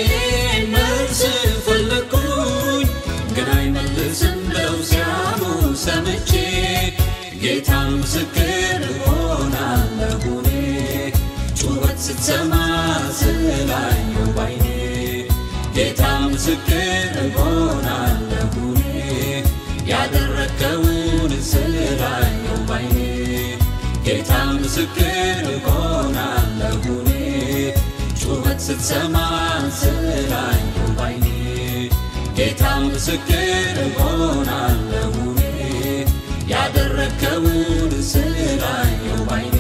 መልስ ፈለግኩኝ ግን አይመልስም ብለው ሲያሙ ሰምቼ ጌታ ምስክር ሆናለሁ እኔ ጩኸት ስትሰማ ስላየው ባይኔ ጌታ ምስክር ሆናለሁ እኔ ያደረግከውን ስላየው ባይኔ ጌታ ምስክር ሆናለሁ እኔ ጩኸት ስትሰማ ስላየው ባይኔ ጌታ ምስክር ሆናለሁ እኔ ያደረግከውን ስላየው ባይኔ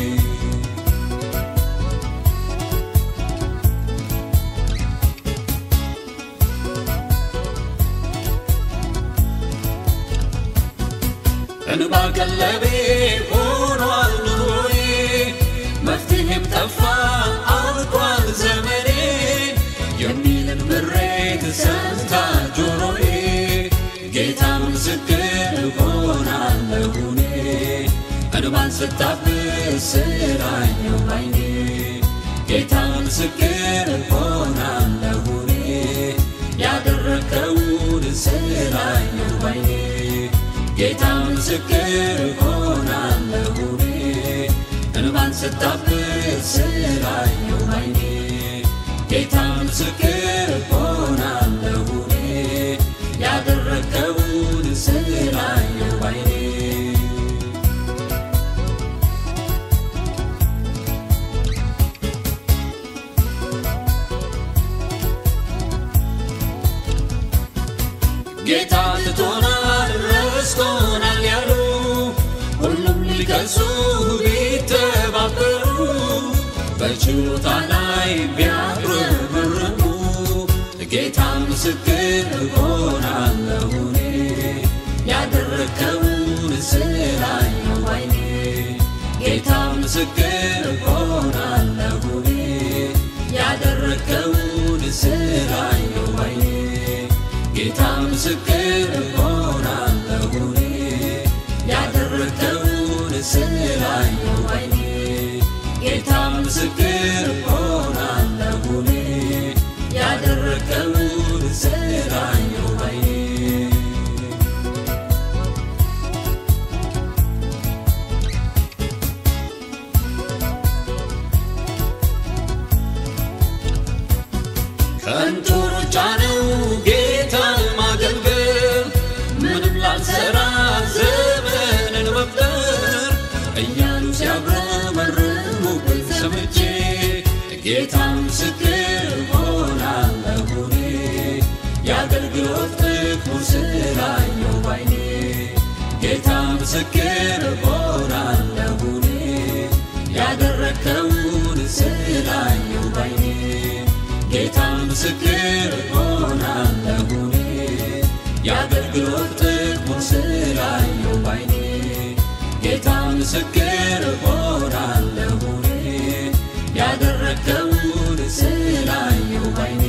እንባ ቀለቤ ሆኗል ኑሮዬ መፍትሄም ጠፋ አልቋል ዘመኔ የሚልን ምሬት ሰምታ ጆሮዬ ጌታ ምስክር ሆናለሁ እኔ እንባን ስታብስ ስላየው ባይኔ ጌታ ምስክር ሆናለሁ እኔ ያደረግከውን ስላየው ባይኔ ጌታ ምስክር ሆናለሁ እኔ እንባን ስታብስ ስላየው ባይኔ ጌታ ምስክር ሆናለሁ እኔ ያደረግከውን ስላየው ባይኔ ጌታ ትቶናል ረስቶናል ያሉ ሁሉም ሊከሱ ቢተባበሩ በችሎታ ላይ ቢያጉረመርሙ ጌታ ምስክር ሆናለሁ እኔ ያደረግከውን ስላየው ባይኔ ጌታ ምስክር ሆናለሁ እኔ ያደረግከውን ስላየው ባይኔ ጌታ ምስክር ሆናለሁ እኔ ያደረግከውን ስላየው ባይኔ ጌታ ምስክር ሆናለሁ እኔ ያደረግከውን ስላየው ባይኔ ከንቱ ሩጫ ነው ጌታን ማገልገል ምንም ላልሰራ ዘመንን መፍጠር እያሉ ሲያጉረመርሙብኝ ሰምቼ ጌታ ምስክር ሆናለሁ እኔ የአገልግሎት ጥቅሙን ስላየው ባይኔ ጌታ ምስክር ሆናለሁ እኔ ያደረግከውን ስላየው ባይኔ ጌታ ምስክር ሆናለሁ እኔ የአገልግሎት ጥቅሙን ስላየው ባይኔ ጌታ ምስክር ሆናለሁ እኔ ያደረግከውን ስላየው ባይኔ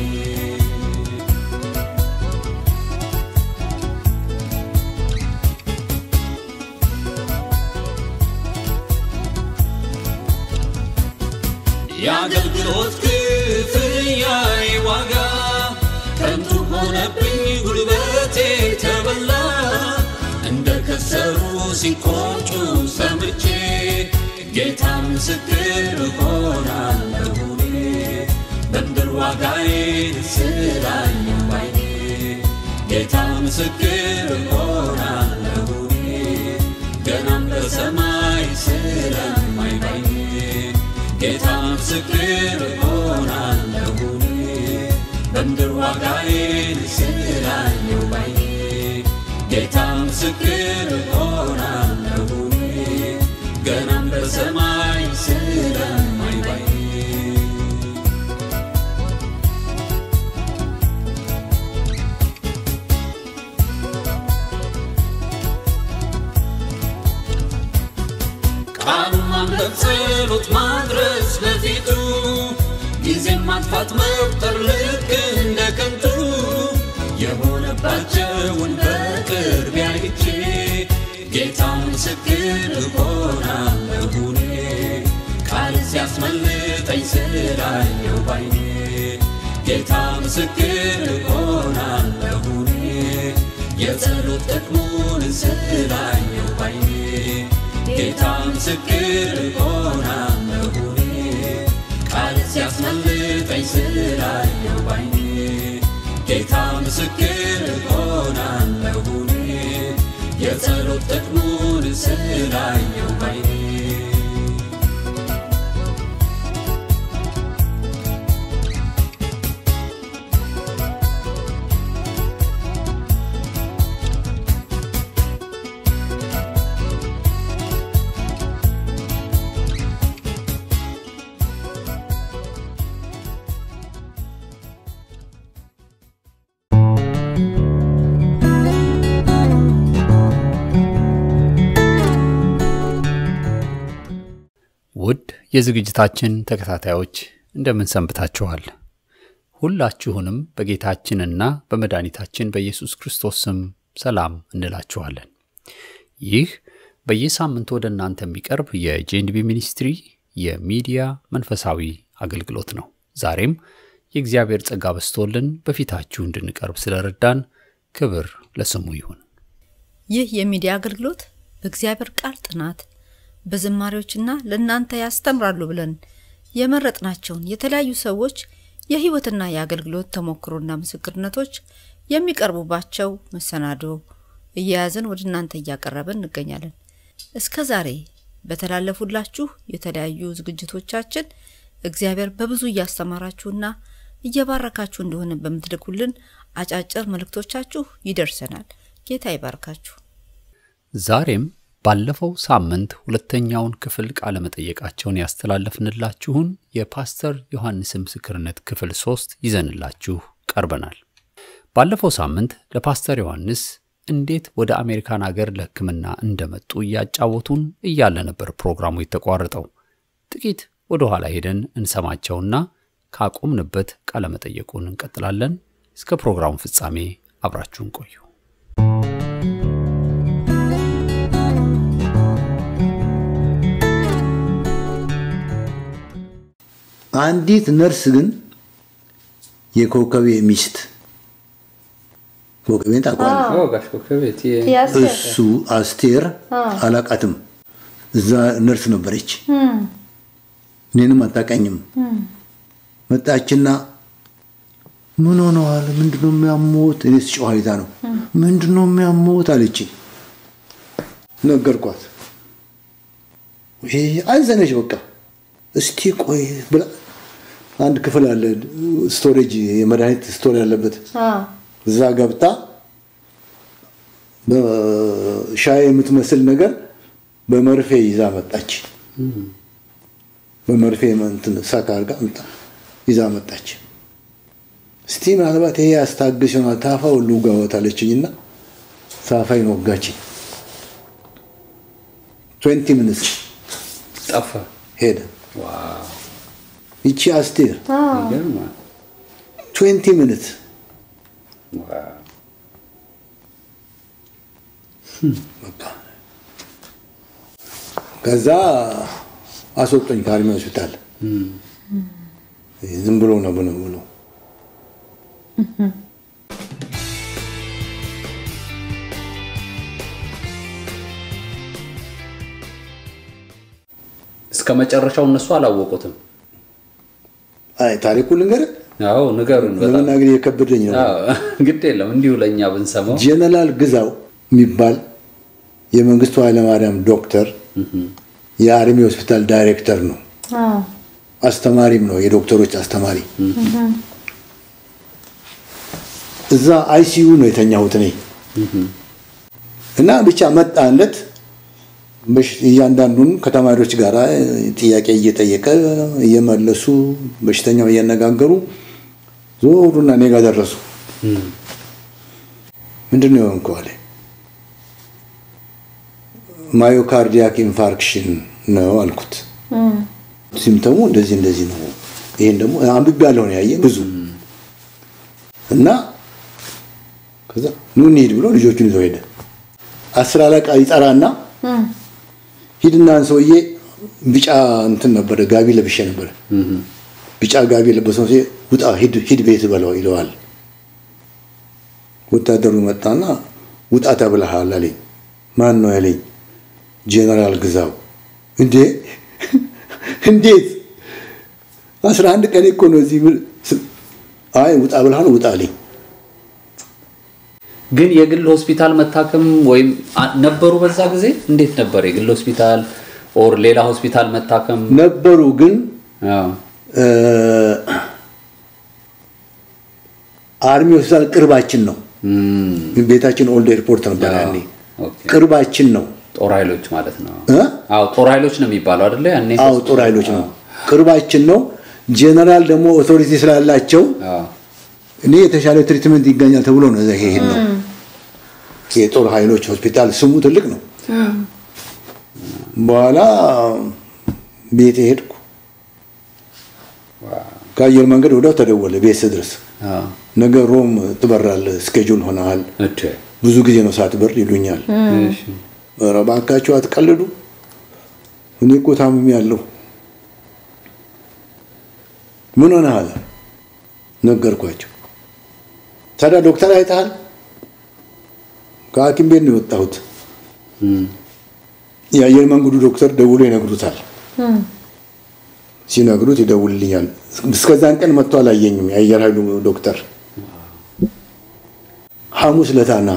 የአገልግሎት ክፍያዬ ዋጋ ከንቱ ሆነብኝ ጉልበቴ ተበላ እንደ ከሰሩ ሲቆጩ ሰምቼ ጌታ ምስክር ሆናለሁ እኔ በምድር ዋጋዬን ስላየው ባይኔ ጌታ ምስክር ሆናለሁ እኔ ገናም በሰማይ ስለማይ ባይኔ ጌታ ምስክር ሆናለሁ እኔ በምድር ዋጋዬን ስላየው ባይኔ ጌታ ምስክር ሆናለሁ እኔ ገናም በሰማይ ስለማይ ባይኔ ቃሉን ማንበብ ጸሎት ማድረስ ለፊቱ ጊዜን ማጥፋት መቁጠር ልክ እንደ ከንቱ የሆነባቸውን በቅርብ አይቼ ጌታ ምስክር ሆናለሁ እኔ ቃል ሲያስመልጠኝ ስላየው ባይኔ ጌታ ምስክር እሆናለሁ እኔ የጸሎት ጥቅሙን ስላየው ባይኔ ጌታ ምስክር እሆናለሁ እኔ ቃል ሲያስመልጠኝ ስላየው ባይኔ ጌታ ምስክር እሆናለሁ እኔ የጸሎት ጥቅሙን ስላየው ባይኔ ውድ የዝግጅታችን ተከታታዮች እንደምን ሰንብታችኋል? ሁላችሁንም በጌታችንና በመድኃኒታችን በኢየሱስ ክርስቶስ ስም ሰላም እንላችኋለን። ይህ በየሳምንቱ ወደ እናንተ የሚቀርብ የጄንቢ ሚኒስትሪ የሚዲያ መንፈሳዊ አገልግሎት ነው። ዛሬም የእግዚአብሔር ጸጋ በስቶልን በፊታችሁ እንድንቀርብ ስለረዳን ክብር ለስሙ ይሁን። ይህ የሚዲያ አገልግሎት በእግዚአብሔር ቃል ጥናት በዝማሬዎችና ለእናንተ ያስተምራሉ ብለን የመረጥናቸውን የተለያዩ ሰዎች የሕይወትና የአገልግሎት ተሞክሮና ምስክርነቶች የሚቀርቡባቸው መሰናዶ እየያዝን ወደ እናንተ እያቀረብን እንገኛለን። እስከ ዛሬ በተላለፉላችሁ የተለያዩ ዝግጅቶቻችን እግዚአብሔር በብዙ እያስተማራችሁና እየባረካችሁ እንደሆነ በምትልኩልን አጫጭር መልእክቶቻችሁ ይደርሰናል። ጌታ ይባርካችሁ። ዛሬም ባለፈው ሳምንት ሁለተኛውን ክፍል ቃለ መጠየቃቸውን ያስተላለፍንላችሁን የፓስተር ዮሐንስን ምስክርነት ክፍል ሶስት ይዘንላችሁ ቀርበናል። ባለፈው ሳምንት ለፓስተር ዮሐንስ እንዴት ወደ አሜሪካን አገር ለሕክምና እንደመጡ እያጫወቱን እያለ ነበር ፕሮግራሙ የተቋረጠው። ጥቂት ወደ ኋላ ሄደን እንሰማቸውና ካቆምንበት ቃለ መጠየቁን እንቀጥላለን። እስከ ፕሮግራሙ ፍጻሜ አብራችሁን ቆዩ። አንዲት ነርስ ግን የኮከቤ ሚስት ኮከቤን ታውቀዋለህ? ጋሽ ኮከቤት እሱ አስቴር አላቃትም። እዛ ነርስ ነበረች። እኔንም አታውቃኝም። መጣችና ምን ሆነዋል? ምንድነው የሚያሞት? እኔ ስጮህ አይታ ነው ምንድነው የሚያሞት አለች። ነገርኳት። ይሄ አዘነች። በቃ እስቲ ቆይ ብላ አንድ ክፍል አለ ስቶሬጅ፣ የመድኃኒት ስቶር ያለበት እዛ ገብታ በሻይ የምትመስል ነገር በመርፌ ይዛ መጣች። በመርፌ እንትን ሳካ አድርጋ ይዛ መጣች። እስቲ ምናልባት ይሄ ያስታግስ ይሆናል ታፋ ሁሉ ጋወት አለችኝና ታፋይን ወጋችኝ። ትዌንቲ ሚኒትስ ጠፋ። ሄደ። ይቺ አስቴር ትዌንቲ ሚኒት በቃ ከዛ አስወጡኝ ከአርሚ ሆስፒታል። ዝም ብሎ ነው ብሎ ብሎ እስከ መጨረሻው እነሱ አላወቁትም። አይ ታሪኩ ልንገርህ፣ አዎ ንገሩን። በጣም ለመናገር የከበደኝ ነው። አዎ፣ ግድ የለም እንዲሁ ለእኛ ብንሰማው። ጀነራል ግዛው የሚባል የመንግስቱ ኃይለማርያም ዶክተር የአርሚ ሆስፒታል ዳይሬክተር ነው። አስተማሪም ነው፣ የዶክተሮች አስተማሪ። እዛ አይሲዩ ነው የተኛሁት እኔ እና ብቻ መጣለት እያንዳንዱን ከተማሪዎች ጋር ጥያቄ እየጠየቀ እየመለሱ በሽተኛው እያነጋገሩ ዞሩና እኔ ጋር ደረሱ። ምንድን ነው የሆንከው አለ። ማዮካርዲያክ ኢንፋርክሽን ነው አልኩት። ሲምተሙ እንደዚህ እንደዚህ ነው። ይሄን ደግሞ አንብቤ ያለሁ ነው ያየ ብዙ እና ከዛ ኑ እንሂድ ብሎ ልጆቹን ይዘው ሄደ። አስር አለቃ ይጠራና ሂድና ሰውዬ ቢጫ እንትን ነበረ ጋቢ ለብሼ ነበረ ቢጫ ጋቢ የለበሰው ሴ ውጣ ሂድ ሂድ ቤት በለው ይለዋል። ወታደሩ መጣና ውጣ ተብለሃል አለኝ። ማን ነው ያለኝ? ጄኔራል ግዛው። እንዴ እንዴት አስራ አንድ ቀን እኮ ነው እዚህ። አይ ውጣ ብለሃል ውጣ አለኝ። ግን የግል ሆስፒታል መታከም ወይም አ- ነበሩ በዛ ጊዜ እንዴት ነበር? የግል ሆስፒታል ኦር ሌላ ሆስፒታል መታከም? ነበሩ ግን አዎ። እ፣ አርሚ ሆስፒታል ቅርባችን ነው። እም፣ ቤታችን ኦልድ ኤርፖርት ነበር ያኔ። ኦኬ። ቅርባችን ነው። ጦር ኃይሎች ማለት ነው። እ? አዎ ጦር ኃይሎች ነው የሚባለው አይደለ? ያኔ አዎ ጦር ኃይሎች ነው። ቅርባችን ነው። ጄኔራል ደግሞ ኦቶሪቲ ስላላቸው አዎ። እኔ የተሻለ ትሪትመንት ይገኛል ተብሎ ነው እዛ ይሄድ ነው። የጦር ኃይሎች ሆስፒታል ስሙ ትልቅ ነው። በኋላ ቤት ሄድኩ። ከአየር መንገድ ወዲያው ተደወለ ቤት ስድረስ አዎ። ነገ ሮም ትበራለህ፣ ስኬጁል ሆነሃል፣ እሺ። ብዙ ጊዜ ነው ሳትበር ይሉኛል። እሺ። ኧረ እባካችሁ አትቀልዱ፣ እኔ እኮ ታምሜ ያለሁ። ምን ሆነሃል? ነገርኳቸው። ታዲያ ዶክተር አይተሃል? ከሐኪም ቤት ነው የወጣሁት። እም፣ የአየር መንገዱ ዶክተር ደውሎ ይነግሩታል። ሲነግሩት ይደውልልኛል። እስከዛን ቀን መጥቶ አላየኝም። የአየር ኃይሉ ዶክተር ሐሙስ ለታና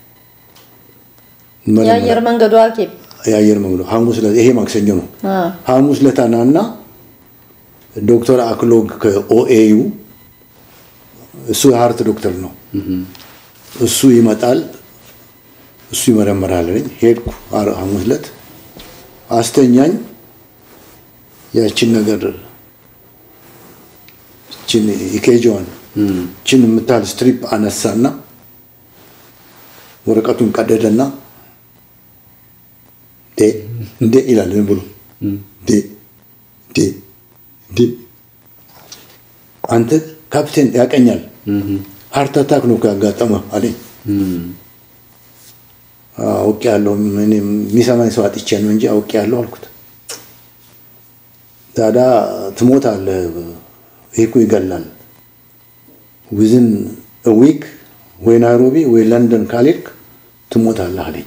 የአየር መንገዱ ሐኪም የአየር መንገዱ ሐሙስ ዕለት ይሄ ማክሰኞ ነው። አ፣ ሐሙስ ለታና እና ዶክተር አክሎግ ከኦኤዩ እሱ የሀርት ዶክተር ነው። እሱ ይመጣል፣ እሱ ይመረመራል። አለኝ። ሄድኩ አር- ሐሙስ ዕለት አስተኛኝ። ያችን ነገር ችን ኢኬጂዋን ችን የምታህል ስትሪፕ አነሳና ወረቀቱን ቀደደና ዴ እንዴ ይላል ዝም ብሎ ዴ ዴ ዴ አንተ ካፕቴን ያቀኛል ሀርት አታክ ነው ያጋጠመ አለኝ። እም፣ አውቄ ያለሁ የሚሰማኝ ሰው አጥቼ ነው እንጂ አውቄ ያለሁ አልኩት። ታዲያ ትሞታለህ፣ ይህ እኮ ይገላል። ዊዝን ዊክ ወይ ናይሮቢ ወይ ለንደን ካልሄድክ ትሞታለህ አለኝ።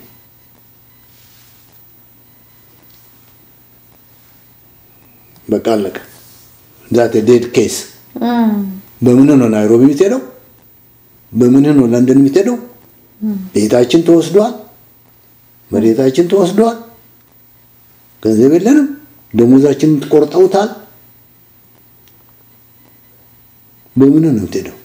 በቃ አለቀ። ዛት ዴድ ኬስ። በምንህ ነው ናይሮቢ የምትሄደው? በምንህ ነው ለንደን የምትሄደው? ቤታችን ተወስዷል፣ መሬታችን ተወስዷል፣ ገንዘብ የለንም፣ ደሞዛችንን ትቆርጠውታል። በምንህ ነው የምትሄደው?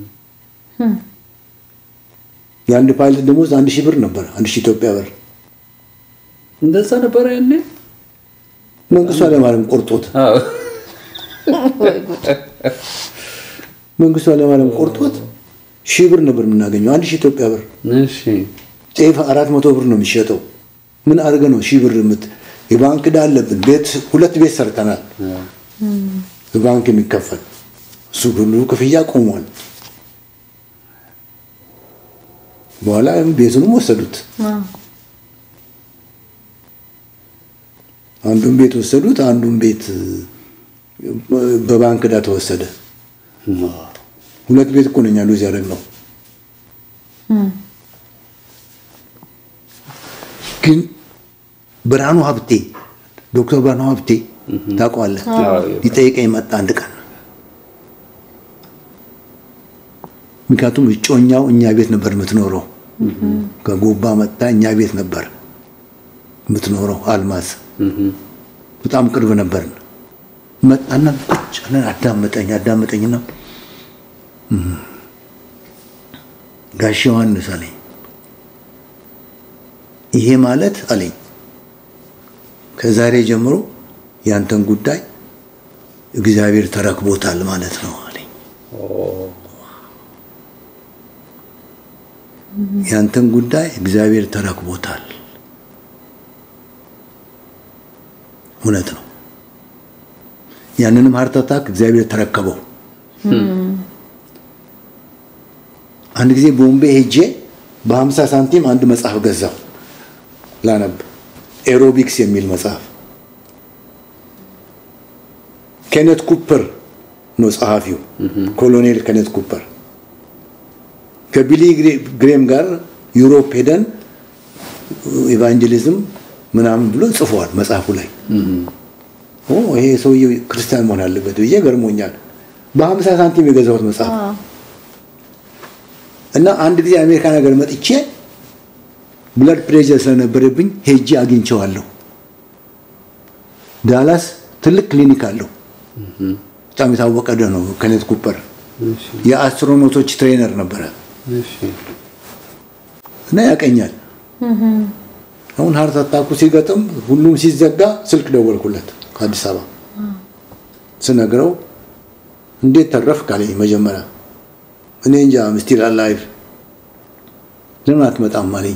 የአንድ ፓይለት ደሞዝ አንድ ሺህ ብር ነበር፣ አንድ ሺህ ኢትዮጵያ ብር። እንደዛ ነበረ ያኔ። መንግስቱ ኃይለማርያም ቆርጦት አዎ። መንግስቱ ኃይለማርያም ቆርጦት ሺህ ብር ነበር የምናገኘው፣ አንድ ሺህ ኢትዮጵያ ብር። እሺ። ጤፍ አራት መቶ ብር ነው የሚሸጠው። ምን አድርገህ ነው ሺህ ብር የምት የባንክ ዕዳ አለብን። ቤት ሁለት ቤት ሰርተናል፣ በባንክ የሚከፈል እሱ ሁሉ ክፍያ ቆሟል። በኋላ ቤቱንም ወሰዱት። አንዱን ቤት ወሰዱት፣ አንዱን ቤት በባንክ ዕዳ ተወሰደ። ሁለት ቤት እኮ ነኝ ሉዝ ያደረግነው። ግን ብርሃኑ ሀብቴ ዶክተር ብርሃኑ ሀብቴ ታውቀዋለህ? ሊጠይቀኝ መጣ አንድ ቀን። ምክንያቱም እጮኛው እኛ ቤት ነበር የምትኖረው። ከጎባ መጣ እኛ ቤት ነበር የምትኖረው። አልማዝ በጣም ቅርብ ነበር። መጣና ቁጭ አለን። አዳመጠኝ አዳመጠኝና ጋሽ ዮሐንስ አለኝ ይሄ ማለት አለኝ ከዛሬ ጀምሮ ያንተን ጉዳይ እግዚአብሔር ተረክቦታል ማለት ነው አለኝ። ያንተን ጉዳይ እግዚአብሔር ተረክቦታል። እውነት ነው። ያንንም ሀርት አታክ እግዚአብሔር ተረከበው። አንድ ጊዜ ቦምቤ ሄጄ በ50 ሳንቲም አንድ መጽሐፍ ገዛው ላነብ ኤሮቢክስ የሚል መጽሐፍ ኬኔት ኩፐር ነው ጸሐፊው ኮሎኔል ከኔት ኩፐር ከቢሊ ግሬም ጋር ዩሮፕ ሄደን ኢቫንጀሊዝም ምናምን ብሎ ጽፏል መጽሐፉ ላይ ኦ ይሄ ሰውዬ ክርስቲያን መሆን አለበት ብዬ ገርሞኛል በሀምሳ ሳንቲም የገዛሁት መጽሐፍ እና አንድ ጊዜ አሜሪካ ነገር መጥቼ ብለድ ፕሬሸር ስለነበረብኝ ሄጄ አግኝቼዋለሁ ዳላስ ትልቅ ክሊኒክ አለው በጣም የታወቀ ደ ነው ከኔት ኩፐር የአስትሮኖቶች ትሬነር ነበረ እና ያቀኛል አሁን ሀርት አታኩ ሲገጥም ሁሉም ሲዘጋ ስልክ ደወልኩለት ከአዲስ አበባ ስነግረው እንዴት ተረፍ ካለኝ መጀመሪያ እኔ እንጃ ምስቲል አላይቭ ለምን አትመጣም አለኝ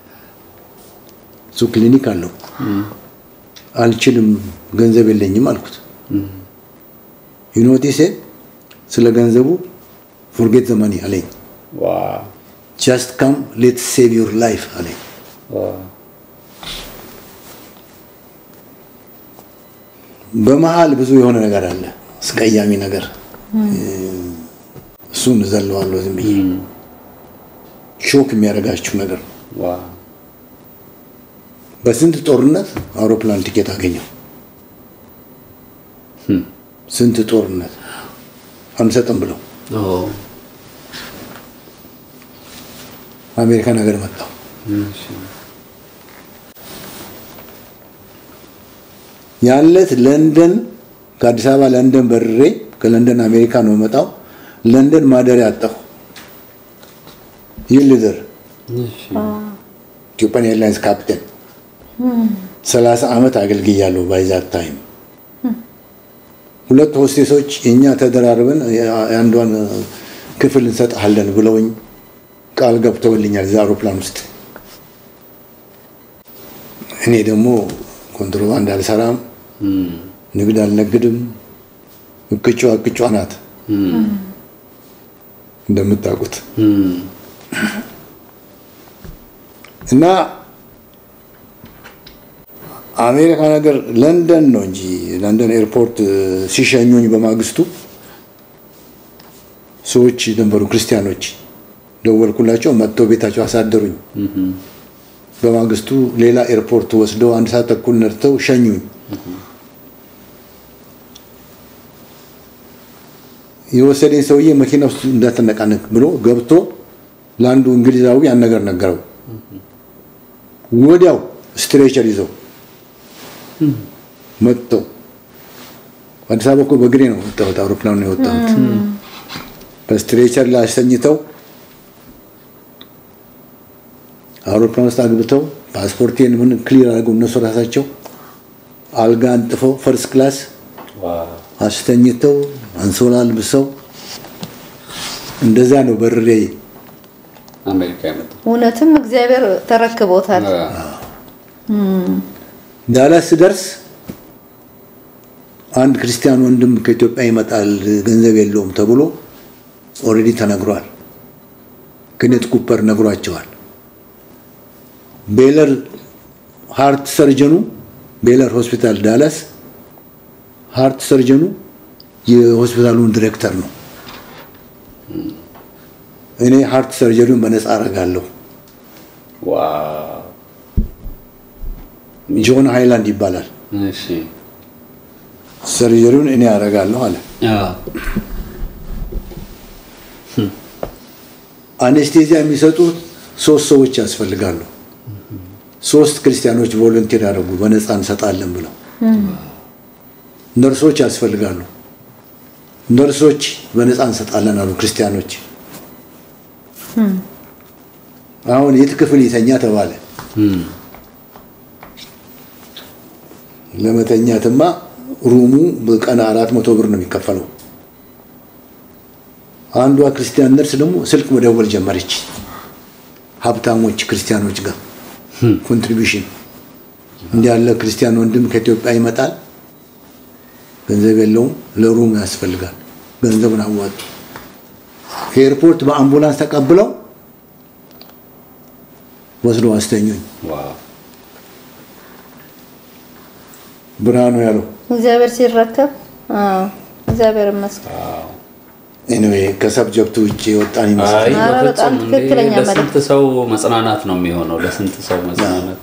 እሱ ክሊኒክ አለው አልችልም ገንዘብ የለኝም አልኩት ዩኖቲሴ ስለ ገንዘቡ ፎርጌት ዘመኒ አለኝ ጃስት ካም ሌት ሴቭ ዩር ላይፍ አለኝ በመሀል ብዙ የሆነ ነገር አለ አስቀያሚ ነገር እሱን እዘለዋለሁ ዝም ብዬ ሾክ የሚያደርጋችሁ ነገር በስንት ጦርነት አውሮፕላን ቲኬት አገኘው ስንት ጦርነት አንሰጥም ብለው አሜሪካን ሀገር መጣው ያለት ለንደን ከአዲስ አበባ ለንደን በርሬ ከለንደን አሜሪካ ነው መጣው ለንደን ማደሪያ አጣሁ ይልደር ኢትዮጵያን ኤርላይንስ ካፕቴን ሰላሳ ዓመት አገልግያለሁ ባይዛት ታይም ሁለት ሆስቴሶች እኛ ተደራርበን የአንዷን ክፍል እንሰጥሃለን ብለውኝ ቃል ገብተውልኛል እዛ አውሮፕላን ውስጥ እኔ ደግሞ ኮንትሮባንድ አልሰራም ንግድ አልነግድም እቅጯ እቅጯ ናት እንደምታውቁት እና አሜሪካ ነገር ለንደን ነው እንጂ ለንደን ኤርፖርት ሲሸኙኝ በማግስቱ ሰዎች ነበሩ ክርስቲያኖች ደወልኩላቸው መጥተው ቤታቸው አሳደሩኝ በማግስቱ ሌላ ኤርፖርት ወስደው አንድ ሰዓት ተኩል ነድተው ሸኙኝ የወሰደኝ ሰውዬ መኪና ውስጥ እንዳትነቃነቅ ብሎ ገብቶ ለአንዱ እንግሊዛዊ ያን ነገር ነገረው ወዲያው ስትሬቸር ይዘው መጥተው አዲስ አበባ እኮ በእግሬ ነው የወጣሁት አውሮፕላኑ ነው የወጣሁት በስትሬቸር ላይ አስተኝተው አውሮፕላን ውስጥ አግብተው ፓስፖርቴን ምን ክሊር አድርገው እነሱ ራሳቸው አልጋ አንጥፈው ፈርስት ክላስ አስተኝተው አንሶላ አልብሰው እንደዛ ነው በርሬ አሜሪካ የመጣው እውነትም እግዚአብሔር ተረክቦታል። ዳላስ ስደርስ አንድ ክርስቲያን ወንድም ከኢትዮጵያ ይመጣል ገንዘብ የለውም ተብሎ ኦልሬዲ ተነግሯል። ክኔት ኩፐር ነግሯቸዋል። ቤለር ሃርት ሰርጀኑ ቤለር ሆስፒታል ዳላስ ሃርት ሰርጀኑ የሆስፒታሉን ዲሬክተር ነው። እኔ ሃርት ሰርጀሪውን በነፃ አደርጋለሁ። ዋው ጆን ሃይላንድ ይባላል። እሺ ሰርጀሪውን እኔ አደርጋለሁ አለ። አዎ አኔስቴዚያ የሚሰጡት ሶስት ሰዎች ያስፈልጋሉ። ሶስት ክርስቲያኖች ቮለንቲር ያደረጉ በነፃ እንሰጣለን ብለው ነርሶች ያስፈልጋሉ። ነርሶች በነፃ እንሰጣለን አሉ ክርስቲያኖች። አሁን የት ክፍል ይተኛ ተባለ። ለመተኛትማ ሩሙ በቀን አራት መቶ ብር ነው የሚከፈለው። አንዷ ክርስቲያን ነርስ ደግሞ ስልክ መደወል ጀመረች። ሀብታሞች ክርስቲያኖች ጋር ኮንትሪቢሽን እንዲህ ያለ ክርስቲያን ወንድም ከኢትዮጵያ ይመጣል፣ ገንዘብ የለውም፣ ለሩም ያስፈልጋል፣ ገንዘቡን አዋጡ። ከኤርፖርት በአምቡላንስ ተቀብለው ወስዶ አስተኙኝ። ዋው ብርሃኑ ያለው እግዚአብሔር ሲረከብ አዎ፣ እግዚአብሔር ይመስገን። ኤኒዌይ ከሰብጀክቱ ውጭ የወጣን አይ ይመስላል። ኧረ በፍጹም በጣም እንዴ! ትክክለኛ ለስንት ሰው መጽናናት ነው የሚሆነው። ለስንት ሰው መጽናናት።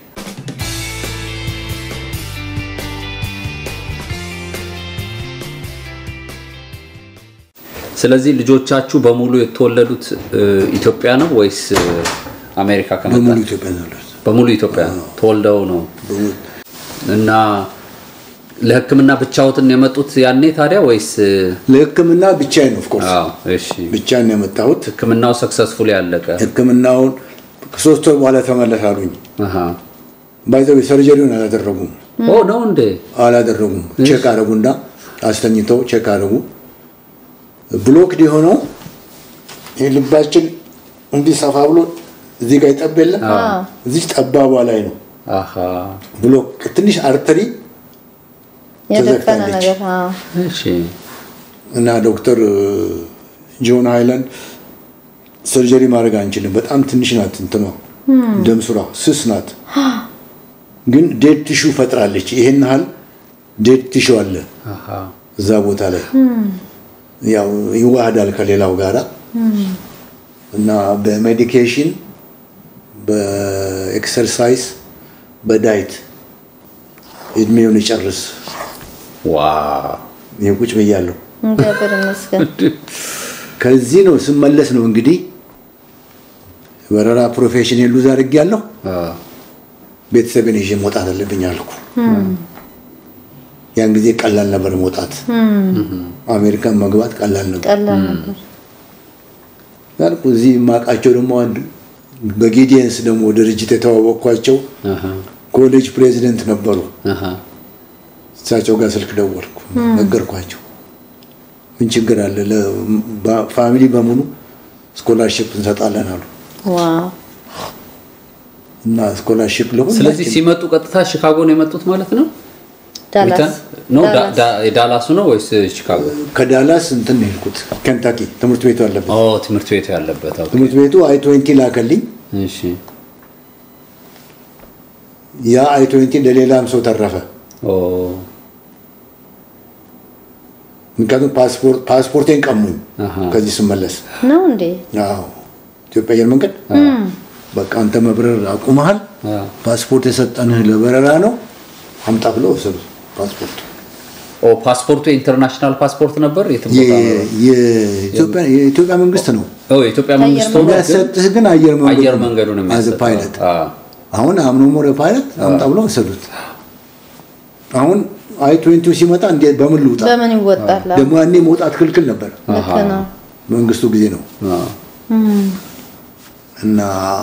ስለዚህ ልጆቻችሁ በሙሉ የተወለዱት እ, ኢትዮጵያ ነው ወይስ እ, አሜሪካ ከመጣ በሙሉ ኢትዮጵያ ነው ያሉት። በሙሉ ኢትዮጵያ ተወልደው ነው በሙሉ እና ለሕክምና ብቻዎትን የመጡት ያኔ ታዲያ ወይስ እ, ለሕክምና ብቻዬን ነው ኦፍኮርስ አዎ እሺ ብቻዬን ነው የመጣሁት። ሕክምናው ሰክሰስፉል ያለቀ ሕክምናውን ከሶስት ወር በኋላ ተመለስ አሉኝ። አሃ ባይዘው ሰርጀሪውን አላደረጉም ኦ ነው እንዴ አላደረጉም። ቼክ አደረጉና አስተኝተው ቼክ አደረጉ። ብሎክድ የሆነው ይህ ልባችን እንዲህ ሰፋ ብሎ እዚህ ጋር ይጠብ የለ እዚህ ጠባቧ ላይ ነው አሃ ብሎክ ትንሽ አርተሪ የደፈነ ተዘግታለች። ነገር አዎ። እሺ እና ዶክተር ጆን ሃይላንድ ሰርጀሪ ማድረግ አንችልም፣ በጣም ትንሽ ናት እንትኗ ደም ስሯ ስስ ናት፣ ግን ዴድ ቲሹ ፈጥራለች። ይሄን ያህል ዴድ ቲሹ አለ አሃ እዛ ቦታ ላይ ያው ይዋሃዳል ከሌላው ጋራ እና በሜዲኬሽን በኤክሰርሳይዝ በዳይት እድሜውን ይጨርስ። ዋው ይሄ ቁጭ ብያለሁ። እግዚአብሔር ይመስገን። ከዚህ ነው ስመለስ ነው እንግዲህ በረራ ፕሮፌሽን ሉዝ አድርጌያለሁ። አ ቤተሰቤን ይዤ መውጣት አለብኝ አልኩ። ያን ጊዜ ቀላል ነበር መውጣት፣ አሜሪካን መግባት ቀላል ነበር ቀላል ነበር። ያልኩ። እዚህ የማውቃቸው ደግሞ አንድ በጊዲየንስ ደግሞ ድርጅት የተዋወቅኳቸው አሃ ኮሌጅ ፕሬዚደንት ነበሩ። አሃ እሳቸው ጋር ስልክ ደወልኩ፣ ነገርኳቸው። ምን ችግር አለ? ለፋሚሊ በሙሉ ስኮላርሽፕ እንሰጣለን አሉ ዋው እና ስኮላርሽፕ ስለዚህ ለሁላችን ሲመጡ ቀጥታ ሺካጎ ነው የመጡት ማለት ነው ዳላስ ዊተን? ነው ዳ- ዳላስ። ዳ- የዳላሱ ነው ወይስ ሺካጎ ከዳላስ እንትን ነው የሄድኩት ኬንታኪ ትምህርት ቤቱ አለበት። ኦ ትምህርት ቤቱ ያለበት ኦኬ። ትምህርት ቤቱ አይ ትዌንቲ ላከልኝ። እሺ ያ አይ ትዌንቲ ለሌላም ሰው ተረፈ። ኦ ምክንያቱም ፓስፖርት ፓስፖርቴን ቀሙኝ አሃ ከዚህ ስመለስ። ነው እንዴ? አዎ ኢትዮጵያ አየር መንገድ በቃ አንተ መብረር አቁመሃል፣ አ ፓስፖርት የሰጠንህ ለበረራ ነው አምጣ ብለው ወሰዱ ፓስፖርት። ኦ ፓስፖርቱ የኢንተርናሽናል ፓስፖርት ነበር የትም ቦታ የ- የኢትዮጵያ የኢትዮጵያ መንግስት ነው ኦ የኢትዮጵያ መንግስት ሆኖ ግን የሚያሰጥህ፣ ግን አየር መንገዱ አየር መንገዱን አዝ የሚያሰጠው ፓይለት አ አሁን አምኖ ሞረ ፓይለት አምጣ ብለው ወሰዱት። አሁን አይ ትዌንቲው ሲመጣ እንዴት በምን ልውጣ? በምን ይወጣል? ደግሞ ያኔ መውጣት ክልክል ነበር፣ ልክ ነው። መንግስቱ ጊዜ ነው አ እና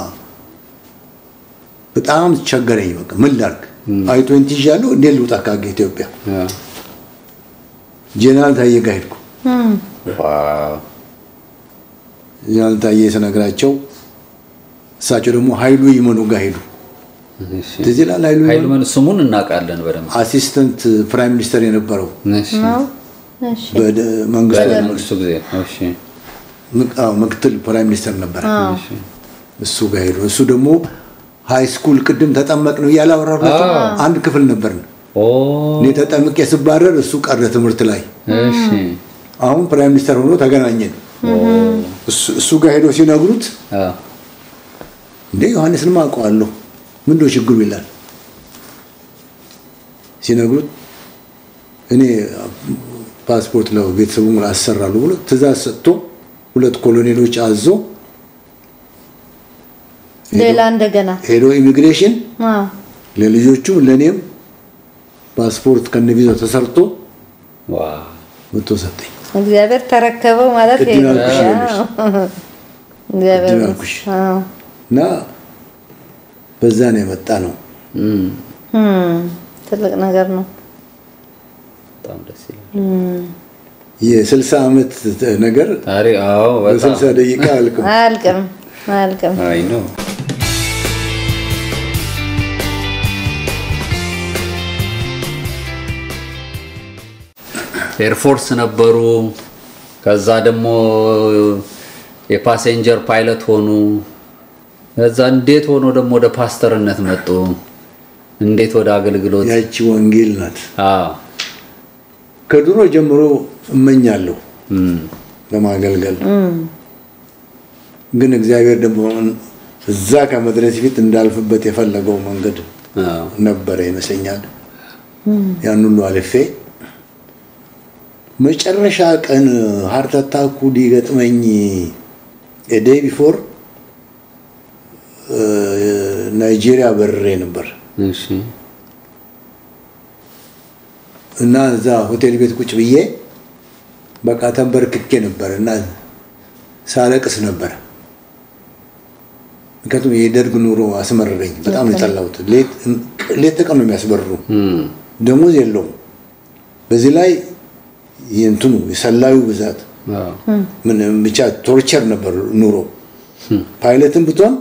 በጣም ቸገረኝ። በቃ ምን ላድርግ? አይ ትዌንቲ ይዣለሁ፣ እንዴት ልውጣ ካገ ኢትዮጵያ? አ ጄኔራል ታዬ ጋር ሄድኩ። ዋው ጄኔራል ታዬ ስነግራቸው እሳቸው ደግሞ ኃይሉ ይመኑ ጋር ሄዱ። እሺ ትዝ ይላል ኃይሉ ኃይሉ ይመኑ ምን ስሙን እናውቃለን በደንብ አሲስተንት ፕራይም ሚኒስተር የነበረው እሺ ነው? እሺ በመንግስቱ በመንግስቱ ጊዜ እሺ ምክ- አዎ፣ ምክትል ፕራይም ሚኒስተር ነበር። እሺ እሱ ጋር ሄዱ። እሱ ደግሞ ሃይ ስኩል ቅድም ተጠመቅ ነው እያላወራላቸው አንድ ክፍል ነበርን። ኦ እኔ ተጠምቄ ስባረር እሱ ቀረ ትምህርት ላይ። እሺ አሁን ፕራይም ሚኒስተር ሆኖ ተገናኘን። እሱ- እሱ ጋር ሄዶ ሲነግሩት አ እንዴ ዮሐንስንም አውቀዋለሁ ምንድነው ችግሩ ይላል። ሲነግሩት እኔ ፓስፖርት ለቤተሰቡ አሰራሉ ብሎ ትእዛዝ ሰጥቶ ሁለት ኮሎኔሎች አዞ ሌላ እንደገና ሄዶ ኢሚግሬሽን አዎ ለልጆቹም ለእኔም ፓስፖርት ከነቪዛው ተሰርቶ ዋው መጥቶ ሰጠኝ። እግዚአብሔር ተረከበው ማለት ይሄ ቅድም ነው። ያልኩሽ አዎ። እግዚአብሔር ቅድም ያልኩሽ። አዎ። እና በዛ ነው የመጣ ነው። እም እም፣ ትልቅ ነገር ነው። በጣም ደስ ይላል የስልሳ ዓመት ነገር ታሪ አዎ በጣም በስልሳ ደቂቃ አልቅም። አያልቅም አያልቅም። አይ ነው ኤርፎርስ ነበሩ። ከዛ ደግሞ የፓሴንጀር ፓይለት ሆኑ። ከዛ እንዴት ሆኖ ደግሞ ወደ ፓስተርነት መጡ? እንዴት ወደ አገልግሎት? ያቺ ወንጌል ናት። አዎ ከድሮ ጀምሮ እመኛለሁ ለማገልገል ግን እግዚአብሔር ደግሞ እዛ ከመድረስ ፊት እንዳልፍበት የፈለገው መንገድ አዎ። ነበረ ይመስለኛል። ያን ሁሉ አልፌ መጨረሻ ቀን ሃርት አታኩ ሊገጥመኝ ዴይ ቢፎር ናይጄሪያ በርሬ ነበር እሺ እና እዛ ሆቴል ቤት ቁጭ ብዬ በቃ ተንበርክኬ ነበር እና ሳለቅስ ነበር። ምክንያቱም የደርግ ኑሮ አስመረረኝ። በጣም ነው የጠላሁት። ሌት ሌት ተቀን ነው የሚያስበርሩ። እም፣ ደሞዝ የለውም። በዚህ ላይ የእንትኑ የሰላዩ ብዛት አዎ። ምን ብቻ ቶርቸር ነበር ኑሮ። ፓይለትም ብትሆን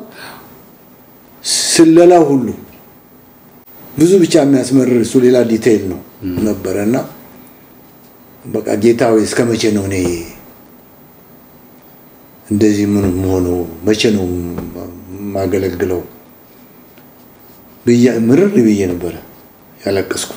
ስለላ ሁሉ ብዙ ብቻ የሚያስመርር እሱ ሌላ ዲቴይል ነው ነበረ እና በቃ ጌታ ሆይ እስከ መቼ ነው እኔ እንደዚህ ምን መሆነው? መቼ ነው የማገለግለው? ብዬ ምርር ብዬ ነበረ ያለቀስኩት።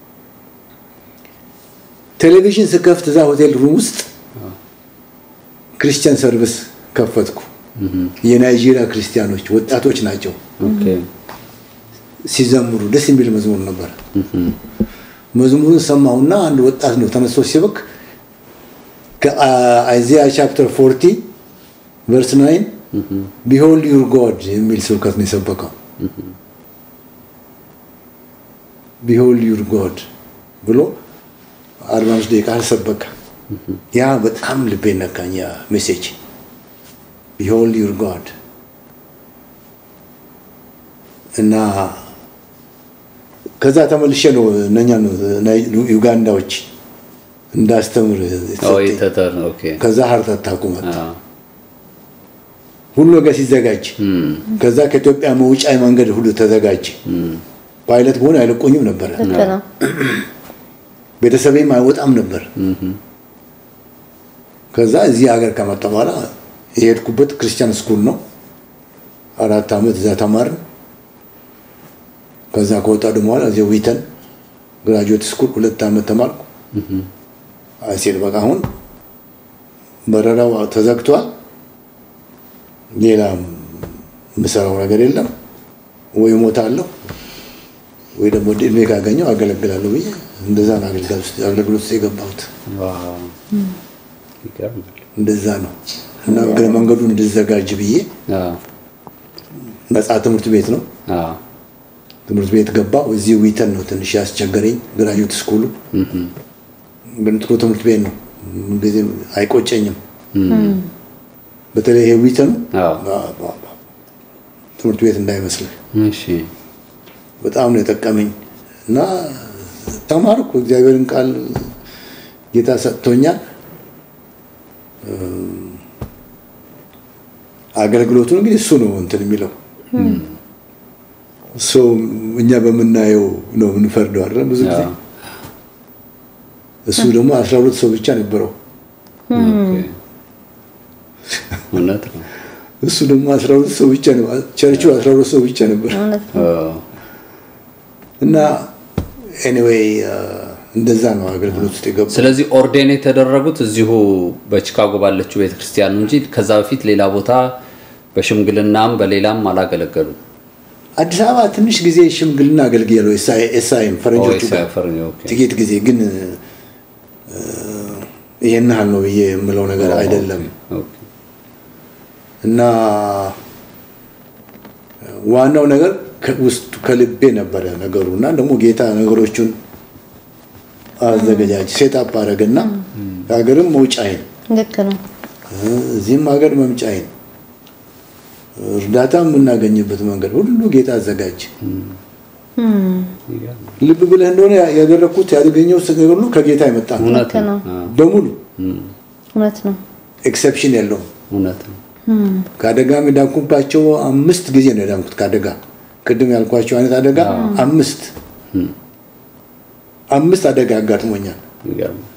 ቴሌቪዥን ስከፍት እዛ ሆቴል ሩም ውስጥ ክርስቲያን ሰርቪስ ከፈትኩ። የናይጄሪያ ክርስቲያኖች ወጣቶች ናቸው ኦኬ ሲዘምሩ፣ ደስ የሚል መዝሙር ነበር። መዝሙሩን ሰማሁና አንድ ወጣት ነው ተነስቶ ሲበክ ከአይዚያ ቻፕተር 40 ቨርስ 9 ቢሆልድ ዩር ጎድ የሚል ስብከት ነው የሰበከው። ቢሆልድ ዩር ጎድ ብሎ አርባ አምስት ደቂቃ ሰበከ። ያ በጣም ልቤ ነካኝ። ያ ሜሴጅ ቢሆልድ ዩር ጎድ እና ከዛ ተመልሼ ነው እነኛ ዩጋንዳዎች እንዳስተምር ኦ የተሰጠኝ። የተተር ኦኬ ከዛ ሀርት አታኩ መጣ። አዎ። ሁሉ ነገር ሲዘጋጅ እም፣ ከዛ ከኢትዮጵያ መውጫ መንገድ ሁሉ ተዘጋጀ። ፓይለት በሆነ አይለቆኝም ነበረ። ልክ ነው። ቤተሰቤም አይወጣም ነበር። ከዛ እዚህ ሀገር ከመጣ በኋላ የሄድኩበት ክርስቲያን ስኩል ነው። አራት ዓመት እዛ ተማርን። ከዛ ከወጣ ደግሞ በኋላ እዚህ ዊተን ግራጁዌት ስኩል ሁለት ዓመት ተማርኩ። አይሴድ በቃ አሁን በረራው ተዘግቷል። ሌላ የምሰራው ነገር የለም። ወይ እሞታለሁ ወይ ደግሞ እድሜ ካገኘው አገለግላለሁ ብዬ እንደዛ ነው አገልግሎት ውስጥ አገልግሎት ውስጥ የገባሁት። ዋው ይገርማል። እንደዛ ነው እና እግረ መንገዱን እንድዘጋጅ ብዬ አዎ ነፃ ትምህርት ቤት ነው አዎ ትምህርት ቤት ገባሁ። እዚህ ዊተን ነው ትንሽ ያስቸገረኝ ግራጁዌት ስኩሉ፣ ግን ጥሩ ትምህርት ቤት ነው። ምንጊዜም አይቆጨኝም። በተለይ ይሄ ዊተኑ አዎ ባ- ባ- ባ- ትምህርት ቤት እንዳይመስልህ እሺ በጣም ነው የጠቀመኝ እና ተማርኩ። እግዚአብሔርን ቃል ጌታ ሰጥቶኛል። እም፣ አገልግሎቱን እንግዲህ እሱ ነው እንትን የሚለው ሰው እኛ በምናየው ነው የምንፈርደው አይደል? ብዙ ጊዜ አዎ እሱ ደግሞ አስራ ሁለት ሰው ብቻ ነበረው። ኦኬ እውነት ነው። እሱ ደግሞ አስራ ሁለት ሰው ብቻ ነው። ቸርቹ አስራ ሁለት ሰው ብቻ ነበር እውነት ነው። አዎ እና ኤኒዌይ እንደዛ ነው አገልግሎት ውስጥ የገባው። ስለዚህ ኦርዴን የተደረጉት እዚሁ በቺካጎ ባለችው ቤተክርስቲያን ነው እንጂ ከዛ በፊት ሌላ ቦታ በሽምግልናም በሌላም አላገለገሉም። አዲስ አበባ ትንሽ ጊዜ ሽምግልና አገልግያለሁ። ኤስአይም ፈረንጆቹ ኦ፣ ጋር ፈረንጅ፣ ኦኬ። ጥቂት ጊዜ ግን እ፣ ይሄን ያህል ነው ብዬ የምለው ነገር አይደለም ኦኬ። እና ዋናው ነገር ከውስጡ ከልቤ ነበረ ነገሩ እና ደግሞ ጌታ ነገሮቹን አዘገጃጅ ሴታፕ አደረገና ሀገርም መውጫዬን ልክ ነው። እዚህም ሀገር መምጫዬን እርዳታ የምናገኝበት መንገድ ሁሉ ጌታ አዘጋጅ። ይገርማል። ልብ ብለህ እንደሆነ ያደረግኩት ያገኘው ነገር ሁሉ ከጌታ የመጣ ነው እውነት ልክ ነው። ነው። አዎ፣ በሙሉ እውነት ነው። ኤክሰፕሽን የለውም። እውነት ነው። ከአደጋም የዳንኩባቸው አምስት ጊዜ ነው የዳንኩት ከአደጋ ቅድም ያልኳቸው አይነት አደጋ አምስት አምስት አደጋ አጋጥሞኛል። ይገርማል።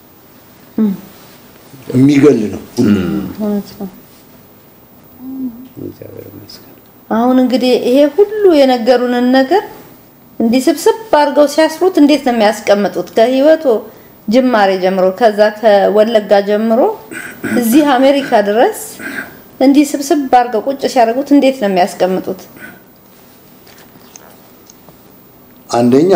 የሚገል ነው ሁሉ። እውነት ነው። እግዚአብሔር ይመስገን። አሁን እንግዲህ ይሄ ሁሉ የነገሩንን ነገር እንዲህ ስብስብ አድርገው ሲያስሩት እንዴት ነው የሚያስቀምጡት? ከህይወቱ ጅማሬ ጀምሮ ከዛ ከወለጋ ጀምሮ እዚህ አሜሪካ ድረስ እንዲህ ስብስብ አድርገው ቁጭ ሲያደርጉት እንዴት ነው የሚያስቀምጡት? አንደኛ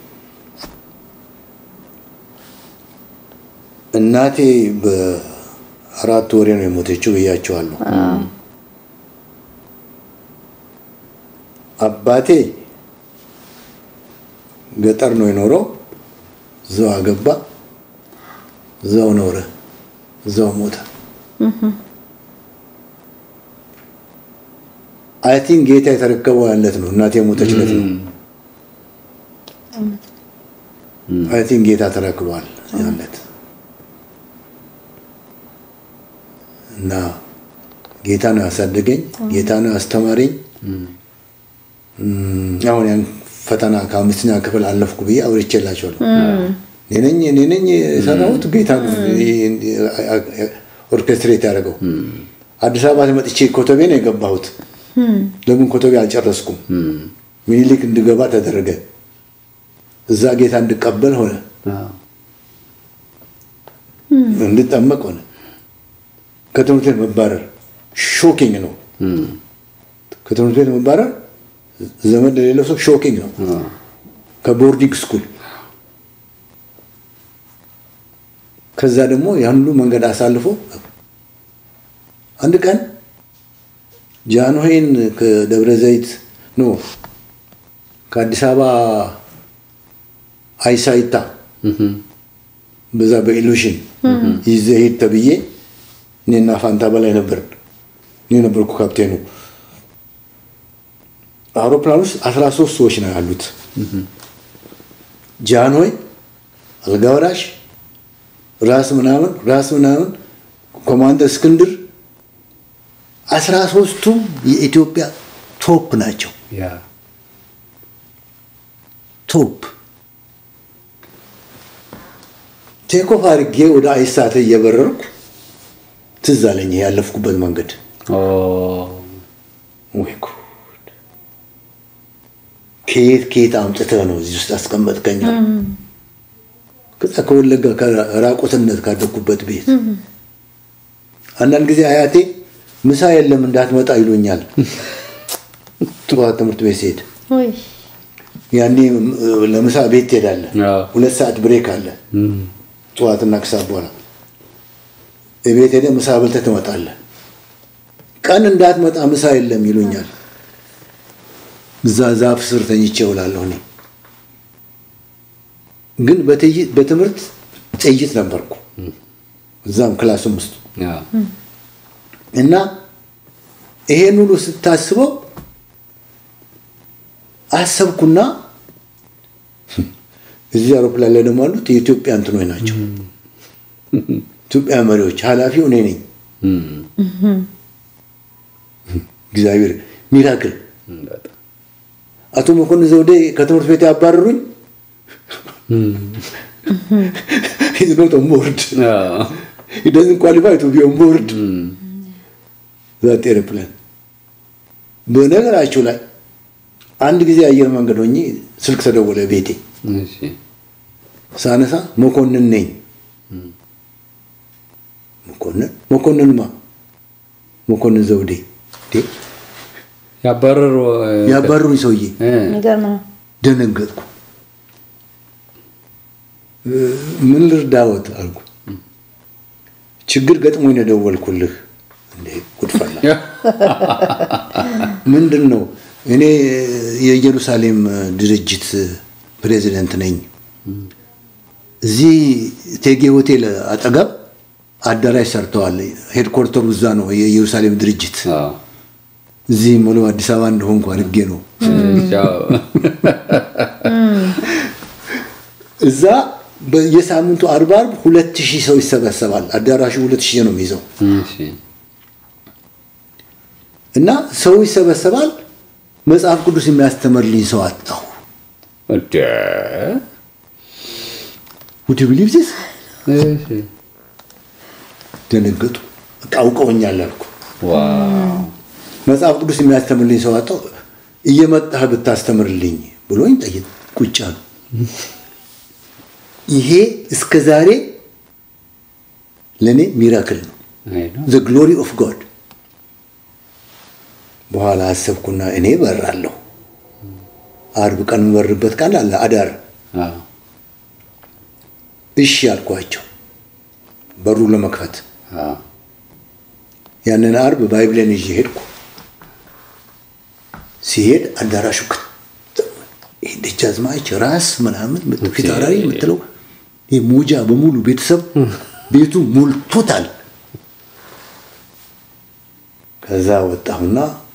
እናቴ በአራት ወሬ ነው የሞተችው ብያቸዋለሁ። አባቴ ገጠር ነው የኖረው። እዛው አገባ፣ እዛው ኖረ፣ እዛው ሞተ። አይ ቲንክ ጌታ የተረከበው ያለት ነው እናቴ የሞተችለት ነው። አይ ቲንክ ጌታ ተረክቧል ያለት እና ጌታ ነው ያሳደገኝ፣ ጌታ ነው ያስተማረኝ። አሁን ያን ፈተና ከአምስተኛ ክፍል አለፍኩ ብዬ አውርቼላቸዋለሁ። እኔ ነኝ እኔ ነኝ የሰራሁት ጌታ ነው ኦርኬስትሬት ያደረገው። አዲስ አበባ መጥቼ ኮተቤ ነው የገባሁት። ለምን ኮተቤ አልጨረስኩም? ሚኒሊክ እንድገባ ተደረገ። እዛ ጌታ እንድቀበል ሆነ፣ እንድጠመቅ ሆነ። ከትምህርት ቤት መባረር ሾኪንግ ነው። ከትምህርት ቤት መባረር ዘመድ ለሌለው ሰው ሾኪንግ ነው። ከቦርዲንግ ስኩል ከዛ ደግሞ ያን ሁሉ መንገድ አሳልፎ አንድ ቀን ጃንሆይን ከደብረ ዘይት ኖ ከአዲስ አበባ አይሳይታ በዛ በኢሉሽን ይዘህ ሂድ ተብዬ እኔና ፋንታ በላይ ነበር። እኔ ነበርኩ ካፕቴኑ። አውሮፕላን ውስጥ አስራ ሶስት ሰዎች ነው ያሉት። ጃንሆይ፣ አልጋ ወራሽ፣ ራስ ምናምን ራስ ምናምን፣ ኮማንደር እስክንድር አስራ ሶስቱም የኢትዮጵያ ቶፕ ናቸው። ቶፕ ቴኮፍ አድርጌ ወደ አይሳተ እየበረርኩ ትዝ አለኝ ያለፍኩበት መንገድ። ወይ ጉድ! ከየት ከየት አምጥተህ ነው እዚህ ውስጥ አስቀመጥከኝ? ከዛ ከወለጋ ከራቁትነት ካደግኩበት ቤት አንዳንድ ጊዜ አያቴ ምሳ የለም እንዳትመጣ ይሉኛል። ጠዋት ትምህርት ቤት ሲሄድ ወይ ያኔ ለምሳ ቤት ትሄዳለህ። ሁለት ሰዓት ብሬክ አለ ጠዋትና ከሰዓት በኋላ ቤት ሄደህ ምሳ በልተህ ትመጣለህ። ቀን እንዳትመጣ ምሳ የለም ይሉኛል። እዛ ዛፍ ስር ተኝቼ እውላለሁ። እኔ ግን በትምህርት ጥይት ነበርኩ እዛም ክላስም ውስጥ እና ይሄን ሁሉ ስታስበው አሰብኩና እዚህ አውሮፕላን ላይ ደግሞ አሉት የኢትዮጵያ እንትኖች ናቸው። ኢትዮጵያ መሪዎች፣ ኃላፊው እኔ ነኝ። እግዚአብሔር ሚራክል። አቶ መኮንን ዘውዴ ከትምህርት ቤት ያባረሩኝ ሂዝ ኖት ኦን ቦርድ ሂ ዶዝንት ኳሊፋይ ቱ ቢ ኦን ቦርድ ዛት ኤርፕላን። በነገራችሁ ላይ አንድ ጊዜ አየር መንገድ ሆኜ ስልክ ተደወለ ቤቴ። ሳነሳ መኮንን ነኝ። መኮንን መኮንንማ መኮንን ዘውዴ ያባረሩ ያባረሩኝ ሰውዬ የሚገርም ነው። ደነገጥኩ። ምን ልርዳዎት አልኩ። ችግር ገጥሞኝ ነው የደወልኩልህ። እንዴ ጉድፈላ ምንድን ነው? እኔ የኢየሩሳሌም ድርጅት ፕሬዚደንት ነኝ። እዚህ ቴጌ ሆቴል አጠገብ አዳራሽ ሰርተዋል። ሄድኮርተሩ እዛ ነው የኢየሩሳሌም ድርጅት። እዚህ ሙሉ አዲስ አበባ እንደሆንኩ አድርጌ ነው እዛ የሳምንቱ አርብ አርብ ሁለት ሺህ ሰው ይሰበሰባል። አዳራሹ ሁለት ሺህ ነው የሚይዘው እና ሰው ይሰበሰባል። መጽሐፍ ቅዱስ የሚያስተምርልኝ ሰው አጣሁ። ውድ ብሊቭ ዚስ ደነገጡ። በቃ አውቀውኛል አልኩ። መጽሐፍ ቅዱስ የሚያስተምርልኝ ሰው አጣሁ። እየመጣህ ብታስተምርልኝ ብሎኝ ጠይቅ ቁጭ አሉ። ይሄ እስከ ዛሬ ለእኔ ሚራክል ነው። አይ ነው። ዘ ግሎሪ ኦፍ ጋድ። በኋላ አሰብኩና እኔ በራለሁ። አርብ ቀን የምበርበት ቃል አለ አዳር። አዎ። እሺ አልኳቸው በሩ ለመክፈት። አዎ። ያንን አርብ ባይብሌን ይዤ ሄድኩ። ሲሄድ አዳራሹ ክት ይሄ ደጃዝማች ራስ ምናምን ፊት አውራሪ የምትለው ይሄ ሞጃ በሙሉ ቤተሰብ ቤቱ ሞልቶታል። ከዛ ወጣሁና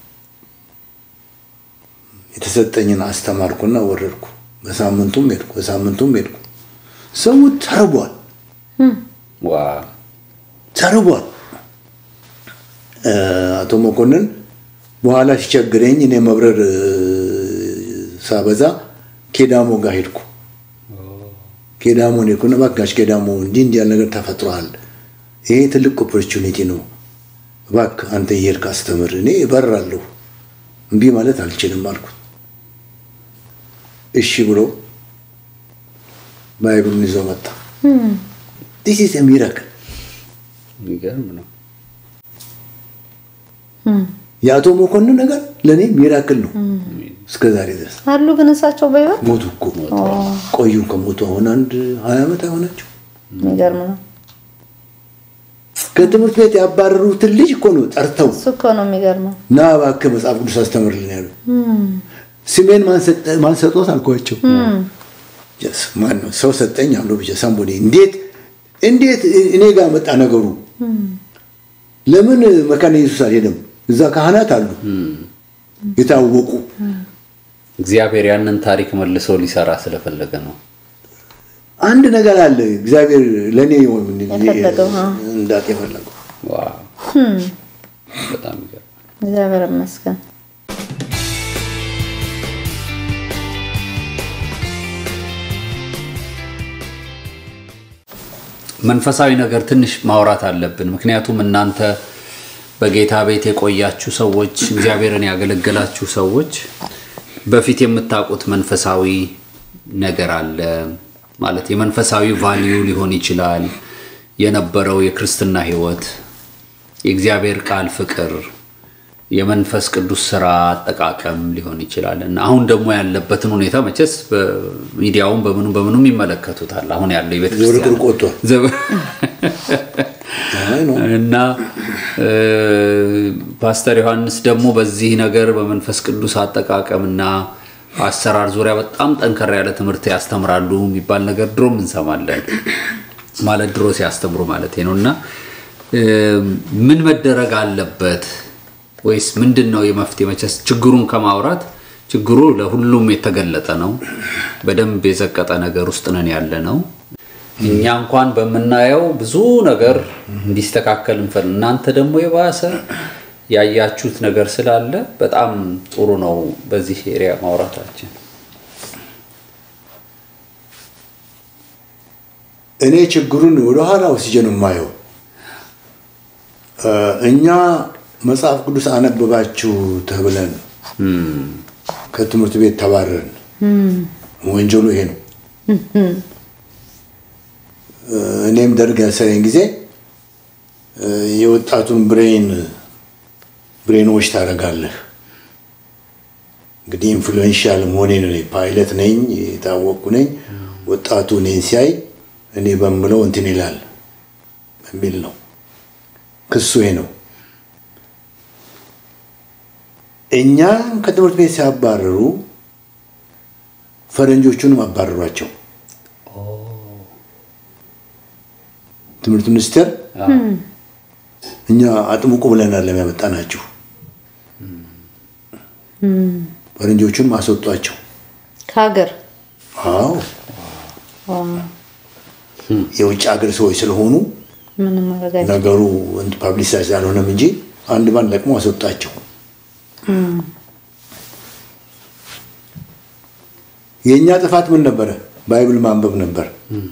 የተሰጠኝን አስተማርኩና ወረድኩ። በሳምንቱም ሄድኩ፣ በሳምንቱም ሄድኩ። ሰው ተርቧል ዋው። ተርቧል። እ፣ አቶ መኮንን በኋላ ሲቸግረኝ እኔ መብረር እ፣ ሳበዛ ኬዳሞ ጋር ሄድኩ። ኬዳሞን ሄድኩና እባክህ ኬዳሞ እንዲህ እንዲህ ያለ ነገር ተፈጥሯል፣ ይሄ ትልቅ ኦፖርቹኒቲ ነው፣ እባክህ አንተ እየሄድክ አስተምር፣ እኔ እበራለሁ፣ እምቢ ማለት አልችልም አልኩት። እሺ ብሎ ባይብሉን ይዞ መጣ። ዲስ ኢዝ ሚራክል የሚገርም ነው። የአቶ መኮንን ነገር ለእኔ ሚራክል ነው እስከ ዛሬ ድረስ። አሉ ግን እሳቸው በህይወት ሞቱ እኮ ቆዩ ከሞቱ አሁን አንድ ሀያ ዓመት አይሆናቸው። የሚገርም ነው። ከትምህርት ቤት ያባረሩትን ልጅ እኮ ነው ጠርተው እሱ እኮ ነው የሚገርመው። ና እባክህ መጽሐፍ ቅዱስ አስተምርልን ያሉ። ስሜን ማን ሰጠ- ማን ሰጦት አልኳቸው። Yes፣ ማን ነው ሰው ሰጠኝ አሉ ብቻ ሳምቦዴ። እንዴት እንዴት እኔ ጋር መጣ ነገሩ? ለምን መካነ ኢየሱስ አልሄደም? እዛ ካህናት አሉ የታወቁ እግዚአብሔር ያንን ታሪክ መልሶ ሊሰራ ስለፈለገ ነው። አንድ ነገር አለ እግዚአብሔር ለእኔ የፈለገው፣ አዎ። እንዳት የፈለገው ዋው በጣም ይገርማል። እግዚአብሔር ይመስገን። መንፈሳዊ ነገር ትንሽ ማውራት አለብን። ምክንያቱም እናንተ በጌታ ቤት የቆያችሁ ሰዎች፣ እግዚአብሔርን ያገለገላችሁ ሰዎች በፊት የምታውቁት መንፈሳዊ ነገር አለ ማለት የመንፈሳዊ ቫልዩ ሊሆን ይችላል የነበረው የክርስትና ሕይወት፣ የእግዚአብሔር ቃል ፍቅር፣ የመንፈስ ቅዱስ ስራ አጠቃቀም ሊሆን ይችላል እና አሁን ደግሞ ያለበትን ሁኔታ መቼስ በሚዲያውም በምኑ በምኑም ይመለከቱታል። አሁን ያለው የቤተክርስቲያን ዝብርቅርቅ ወጥቷል። ዘብ- አይ ነው እና እ፣ ፓስተር ዮሐንስ ደግሞ በዚህ ነገር በመንፈስ ቅዱስ አጠቃቀምና አሰራር ዙሪያ በጣም ጠንከር ያለ ትምህርት ያስተምራሉ የሚባል ነገር ድሮም እንሰማለን። ማለት ድሮ ሲያስተምሩ ማለት ነው። እና እ፣ ምን መደረግ አለበት ወይስ ምንድን ነው የመፍትሄ? መቼስ ችግሩን ከማውራት ችግሩ ለሁሉም የተገለጠ ነው። በደንብ የዘቀጠ ነገር ውስጥ ነን ያለ ነው። እኛ እንኳን በምናየው ብዙ ነገር እንዲስተካከል እንፈል እናንተ ደግሞ የባሰ ያያችሁት ነገር ስላለ በጣም ጥሩ ነው በዚህ ኤሪያ ማውራታችን። እኔ ችግሩን ወደኋላ ወስጄ ነው የማየው። እ፣ እኛ መጽሐፍ ቅዱስ አነበባችሁ ተብለን ከትምህርት ቤት ተባረርን። ወንጀሉ ይሄ ነው። እ፣ እኔም ደርግ ያሰረኝ ጊዜ እ፣ የወጣቱን ብሬን ብሬኖች ታደርጋለህ። እንግዲህ ኢንፍሉዌንሻል መሆኔን እኔ ፓይለት ነኝ፣ የታወቅኩ ነኝ። ወጣቱ እኔን ሲያይ እኔ በምለው እንትን ይላል በሚል ነው ክሱ ይሄ ነው። እኛ ከትምህርት ቤት ሲያባረሩ ፈረንጆቹንም አባረሯቸው። ትምህርት ሚኒስቴር እኛ አጥምቁ ብለናል ለሚያመጣናችሁ ፈረንጆቹንም አስወጧቸው። ከሀገር አዎ የውጭ ሀገር ሰዎች ስለሆኑ ምንም ማድረግ አይቻልም። ነገሩ ፓብሊሳይዝ አልሆነም እንጂ አንድ ባንድ ለቅሞ አስወጣቸው። የእኛ ጥፋት ምን ነበረ? ባይብል ማንበብ ነበር።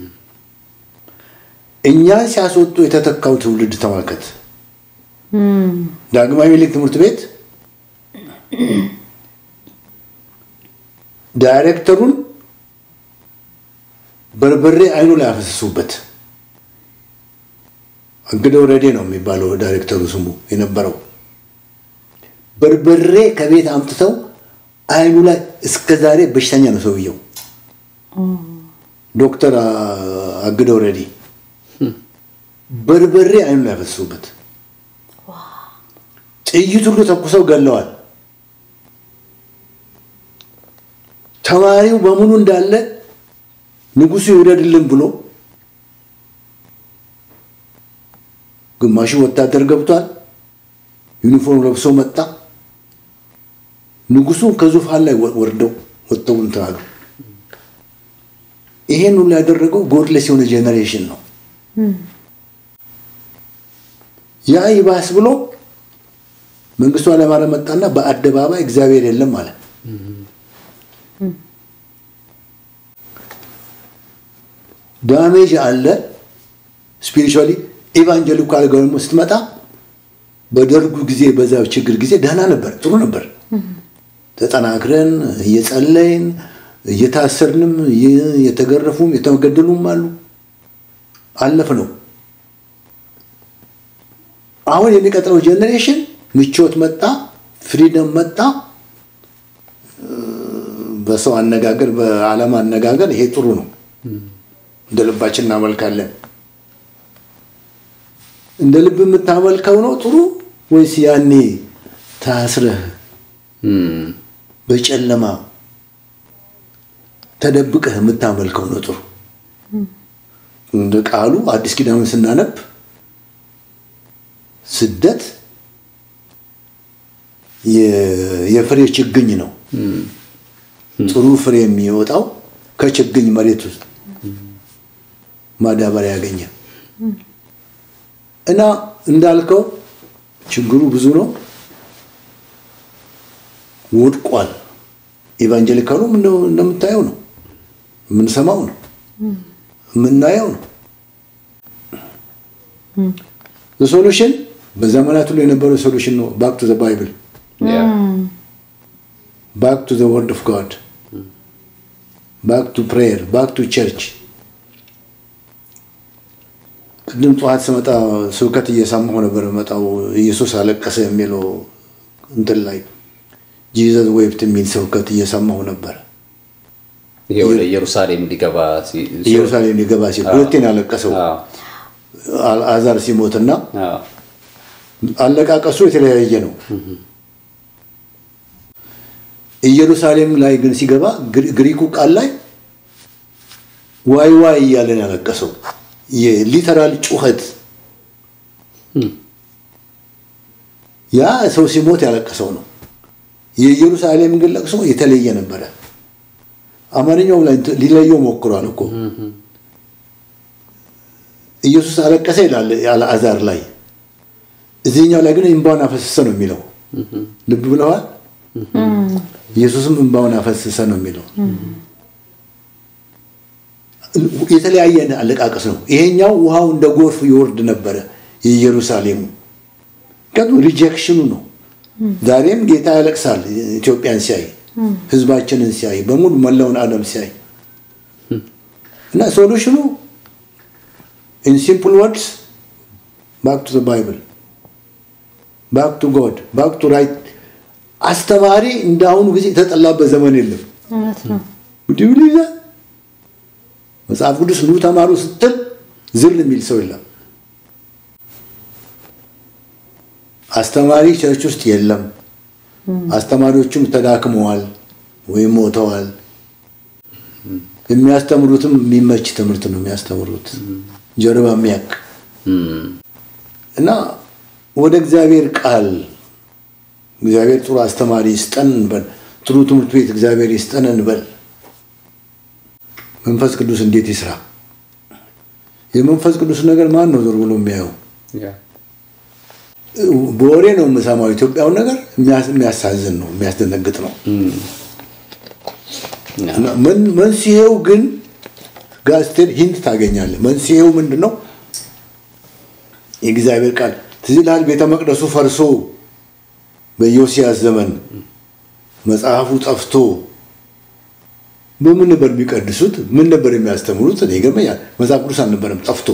እኛ ሲያስወጡ የተተካው ትውልድ ተመልከት። ዳግማዊ ምኒልክ ትምህርት ቤት ዳይሬክተሩን በርበሬ አይኑ ላይ አፈሰሱበት። እንግዲህ ወረዴ ነው የሚባለው ዳይሬክተሩ ስሙ የነበረው። በርበሬ ከቤት አምጥተው አይኑ ላይ እስከ ዛሬ በሽተኛ ነው ሰውየው። ዶክተር አግደ ወረዴ በርበሬ አይኑ ላይ አፈሰሱበት። ጥይት ሁሉ ተኩሰው ገለዋል። ተማሪው በሙሉ እንዳለ ንጉሱ ይውደድልን ብሎ ግማሹ ወታደር ገብቷል። ዩኒፎርም ለብሶ መጣ። ንጉሱ ከዙፋን ላይ ወርደው ወጥተው እንትን አሉ። ይሄን ሁሉ ያደረገው ጎድለስ የሆነ ጄኔሬሽን ነው። ያ ይባስ ብሎ መንግስቱ ኃይለማርያም መጣና በአደባባይ እግዚአብሔር የለም አለ። ዳሜጅ አለ ስፒሪቹዋሊ ኢቫንጀሊካል ደግሞ ስትመጣ በደርጉ ጊዜ በዛ ችግር ጊዜ ደህና ነበር፣ ጥሩ ነበር። ተጠናክረን እየጸለይን እየታሰርንም የተገረፉም የተገደሉም አሉ። አለፍ ነው። አሁን የሚቀጥለው ጄኔሬሽን ምቾት መጣ፣ ፍሪደም መጣ። በሰው አነጋገር፣ በዓለም አነጋገር ይሄ ጥሩ ነው። እንደ ልባችን እናመልካለን። እንደ ልብ የምታመልከው ነው ጥሩ ወይስ ያኔ ታስረህ በጨለማ ተደብቀህ የምታመልከው ነው ጥሩ? እንደ ቃሉ አዲስ ኪዳኑን ስናነብ ስደት የፍሬ ችግኝ ነው። ጥሩ ፍሬ የሚወጣው ከችግኝ መሬት ውስጥ ማዳበሪያ ያገኘ እና እንዳልከው ችግሩ ብዙ ነው። ወድቋል። ኢቫንጀሊካሉም እንደምታየው ነው፣ የምንሰማው ነው፣ የምናየው ነው። ሶሉሽን በዘመናት ሁሉ የነበረው ሶሉሽን ነው። ባክ ቱ ዘ ባይብል ባክ ቱ ዘ ወርድ ኦፍ ጋድ ባክ ቱ ፕሬየር ባክ ቱ ቸርች ቅድም ጠዋት ስመጣ ስብከት እየሰማሁ ነበር። መጣው ኢየሱስ አለቀሰ የሚለው እንትን ላይ ጂዘስ ዌፕት የሚል ስብከት እየሰማሁ ነበር። ይሄ ወደ ኢየሩሳሌም ሊገባ ኢየሩሳሌም ሊገባ ሲል ሁለቴን ያለቀሰው አልዓዛር ሲሞትና አለቃቀሱ የተለያየ ነው። ኢየሩሳሌም ላይ ግን ሲገባ ግሪኩ ቃል ላይ ዋይ ዋይ እያለን ያለቀሰው የሊተራል ጩኸት ያ ሰው ሲሞት ያለቀሰው ነው። የኢየሩሳሌም ግን ለቅሶ የተለየ ነበረ። አማርኛው ላይ ሊለየው ሞክሯል እኮ ኢየሱስ አለቀሰ ይላል አልዓዛር ላይ፣ እዚህኛው ላይ ግን እንባውን አፈሰሰ ነው የሚለው። ልብ ብለዋል። ኢየሱስም እንባውን አፈሰሰ ነው የሚለው። የተለያየ አለቃቀስ ነው። ይሄኛው ውሃው እንደ ጎርፍ ይወርድ ነበረ የኢየሩሳሌሙ ቀኑ ሪጀክሽኑ ነው። ዛሬም ጌታ ያለቅሳል ኢትዮጵያን ሲያይ፣ ህዝባችንን ሲያይ፣ በሙሉ መላውን ዓለም ሲያይ እና ሶሉሽኑ ኢን ሲምፕል ወርድስ ባክ ቱ ባይብል ባክ ቱ ጎድ ባክ ቱ ራይት። አስተማሪ እንደ አሁኑ ጊዜ የተጠላበት ዘመን የለም። ዲብሊዛ መጽሐፍ ቅዱስ ኑ ተማሩ ስትል ዝል የሚል ሰው የለም። አስተማሪ ቸርች ውስጥ የለም። አስተማሪዎቹም ተዳክመዋል ወይም ሞተዋል። የሚያስተምሩትም የሚመች ትምህርት ነው የሚያስተምሩት ጀርባ የሚያክ እና ወደ እግዚአብሔር ቃል እግዚአብሔር ጥሩ አስተማሪ ይስጠን እንበል። ጥሩ ትምህርት ቤት እግዚአብሔር ይስጠን እንበል። መንፈስ ቅዱስ እንዴት ይስራ? የመንፈስ ቅዱስ ነገር ማን ነው ዞር ብሎ የሚያየው? በወሬ ነው የምሰማው። ኢትዮጵያውን ነገር የሚያሳዝን ነው፣ የሚያስደነግጥ ነው። መንስኤው ግን ጋዜጤን ሂንት ታገኛለህ። መንስኤው ምንድን ነው? የእግዚአብሔር ቃል ትዝ ይልሃል። ቤተ መቅደሱ ፈርሶ በዮሲያስ ዘመን መጽሐፉ ጠፍቶ በምን ነበር የሚቀድሱት? ምን ነበር የሚያስተምሩት? እኔ ይገርመኛል። መጽሐፍ ቅዱስ አልነበረም ጠፍቶ፣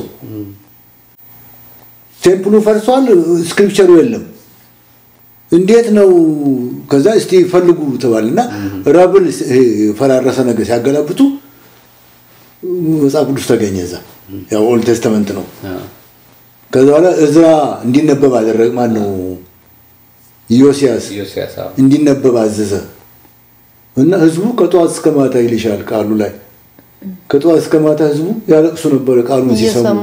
ቴምፕሉ ፈርሷል፣ ስክሪፕቸሩ የለም። እንዴት ነው? ከዛ እስቲ ፈልጉ ተባልና ረብል የፈራረሰ ነገር ሲያገላብጡ መጽሐፍ ቅዱስ ተገኘ። እዛ ያው ኦልድ ቴስተመንት ነው። ከዛ በኋላ እዝራ እንዲነበብ አደረገ። ማን ነው? ኢዮስያስ ኢዮስያስ አዎ። እንዲነበብ አዘዘ እና ህዝቡ ከጠዋት እስከ ማታ ይልሻል ቃሉ ላይ ከጠዋት እስከ ማታ ህዝቡ ያለቅሱ ነበረ ቃሉን ሲሰሙ። እየሰሙ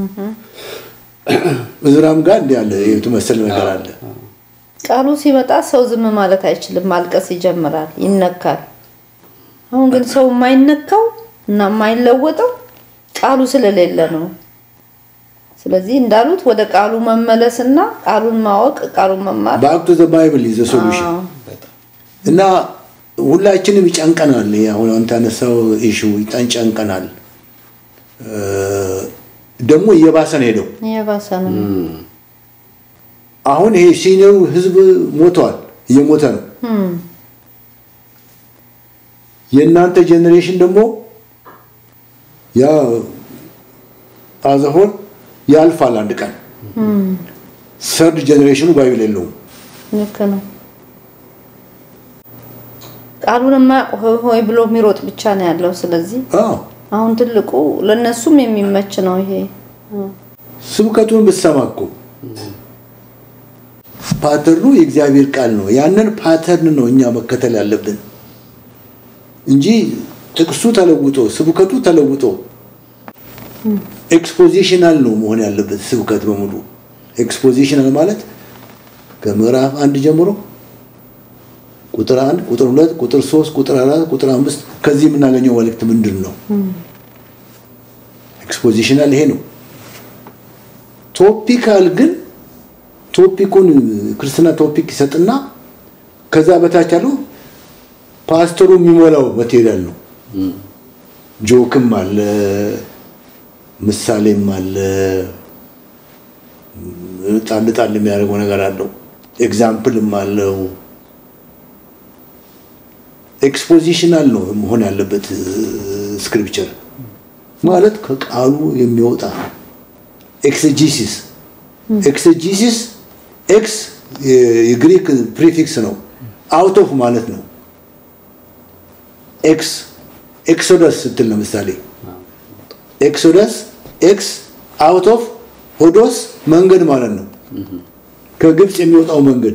እዝራም ጋር እንዲህ ያለ የተመሰለ ነገር አለ። ቃሉ ሲመጣ ሰው ዝም ማለት አይችልም፣ ማልቀስ ይጀምራል፣ ይነካል። አሁን ግን ሰው የማይነካው እና የማይለወጠው ቃሉ ስለሌለ ነው። ስለዚህ እንዳሉት ወደ ቃሉ መመለስና ቃሉን ማወቅ፣ ቃሉን መማር በአክቱ ዘ ባይብል ኢዝ ሶሉሽን አዎ። እና ሁላችንም ይጨንቀናል። ይሄ አሁን አንተ ያነሳው ኢሹ ይጨንቀናል። እ፣ ደግሞ እየባሰ ነው ሄደው እየባሰ ነው። አሁን ይሄ ሲኒየሩ ህዝብ ሞተዋል፣ እየሞተ ነው። የእናንተ ጄኔሬሽን ደግሞ ያ አዘሆን ያልፋል አንድ ቀን። ሰርድ ጄኔሬሽኑ ባይብል የለውም። ልክ ነው። ቃሉን የማያውቅ ሆይ ሆይ ብሎ የሚሮጥ ብቻ ነው ያለው። ስለዚህ አዎ አሁን ትልቁ ለነሱም የሚመች ነው ይሄ። ስብከቱን ብትሰማ እኮ ፓተርኑ የእግዚአብሔር ቃል ነው። ያንን ፓተርን ነው እኛ መከተል ያለብን እንጂ ጥቅሱ ተለውጦ ስብከቱ ተለውጦ ኤክስፖዚሽናል ነው መሆን ያለበት ስብከት በሙሉ። ኤክስፖዚሽናል ማለት ከምዕራፍ አንድ ጀምሮ ቁጥር አንድ ቁጥር ሁለት ቁጥር ሶስት ቁጥር አራት ቁጥር አምስት ከዚህ የምናገኘው መልእክት ምንድን ነው? ኤክስፖዚሽናል ይሄ ነው። ቶፒካል ግን ቶፒኩን ክርስትና ቶፒክ ይሰጥና ከዛ በታች ያለው ፓስተሩ የሚሞላው ማቴሪያል ነው። ጆክም አለ፣ ምሳሌም አለ፣ ጣል ጣል የሚያደርገው ነገር አለው፣ ኤግዛምፕልም አለው። ኤክስፖዚሽናል ነው መሆን ያለበት ስክሪፕቸር ማለት ከቃሉ የሚወጣ ኤክስጂሲስ ኤክስጂሲስ ኤክስ የግሪክ ፕሪፊክስ ነው። አውት ኦፍ ማለት ነው። ኤክስ ኤክሶደስ ስትል ለምሳሌ ኤክሶደስ ኤክስ አውት ኦፍ ሆዶስ መንገድ ማለት ነው። ከግብፅ የሚወጣው መንገድ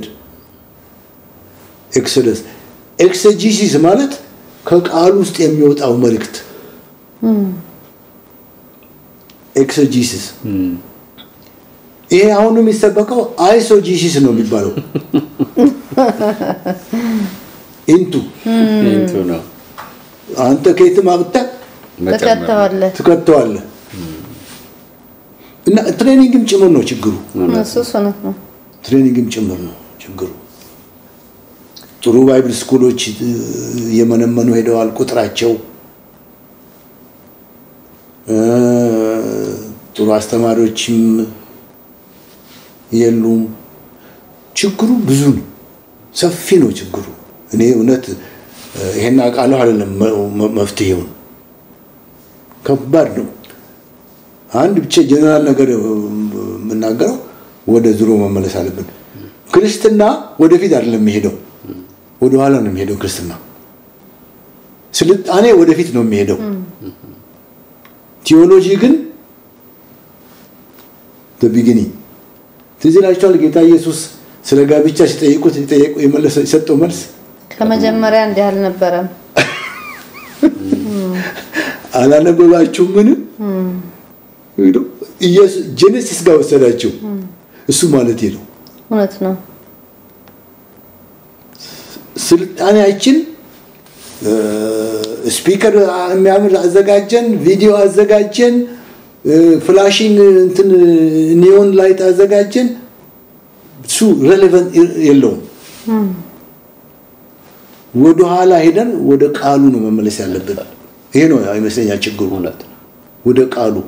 ኤክሶደስ። ኤክስጂሲስ ማለት ከቃሉ ውስጥ የሚወጣው መልእክት ኤክሶጂሲስ ይሄ አሁን የሚሰበከው አይሶጂሲስ ነው የሚባለው። ኢንቱ ኢንቱ ነው አንተ ከየትም አምጥተህ ተከተዋለህ። ትከተዋለህ እና ትሬኒንግም ጭምር ነው ችግሩ። እሱ እውነት ነው። ትሬኒንግም ጭምር ነው ችግሩ። ጥሩ ባይብል ስኩሎች እየመነመኑ ሄደዋል ቁጥራቸው። እ፣ ጥሩ አስተማሪዎችም የሉም። ችግሩ ብዙ ነው፣ ሰፊ ነው ችግሩ። እኔ እውነት ይሄን አውቃለሁ አይደለም መ- መፍትሄውን ከባድ ነው። አንድ ብቻ ጀነራል ነገር የምናገረው ወደ ድሮ መመለስ አለብን። ክርስትና ወደፊት አይደለም የሚሄደው፣ ወደኋላ ነው የሚሄደው። ክርስትና ስልጣኔ ወደፊት ነው የሚሄደው። ቴዎሎጂ ግን በቢጊኒንግ ትዝ ይላችኋል። ጌታ ኢየሱስ ስለ ጋብቻ ሲጠይቁት ሲጠየቁ የመለሰ የሰጠው መልስ ከመጀመሪያ እንዲህ አልነበረም። አላነበባችሁም? ምንም ጄኔሲስ ጋር ወሰዳቸው። እሱ ማለት ነው እውነት ነው። ስልጣኔያችን ስፒከር የሚያምር አዘጋጀን፣ ቪዲዮ አዘጋጀን፣ ፍላሽንግ እንትን ኒዮን ላይት አዘጋጀን። እሱ ሬሌቨንት የለውም። ወደ ኋላ ሄደን ወደ ቃሉ ነው መመለስ ያለብን። ይሄ ነው ይመስለኛል ችግሩ። እውነት ነው። ወደ ቃሉ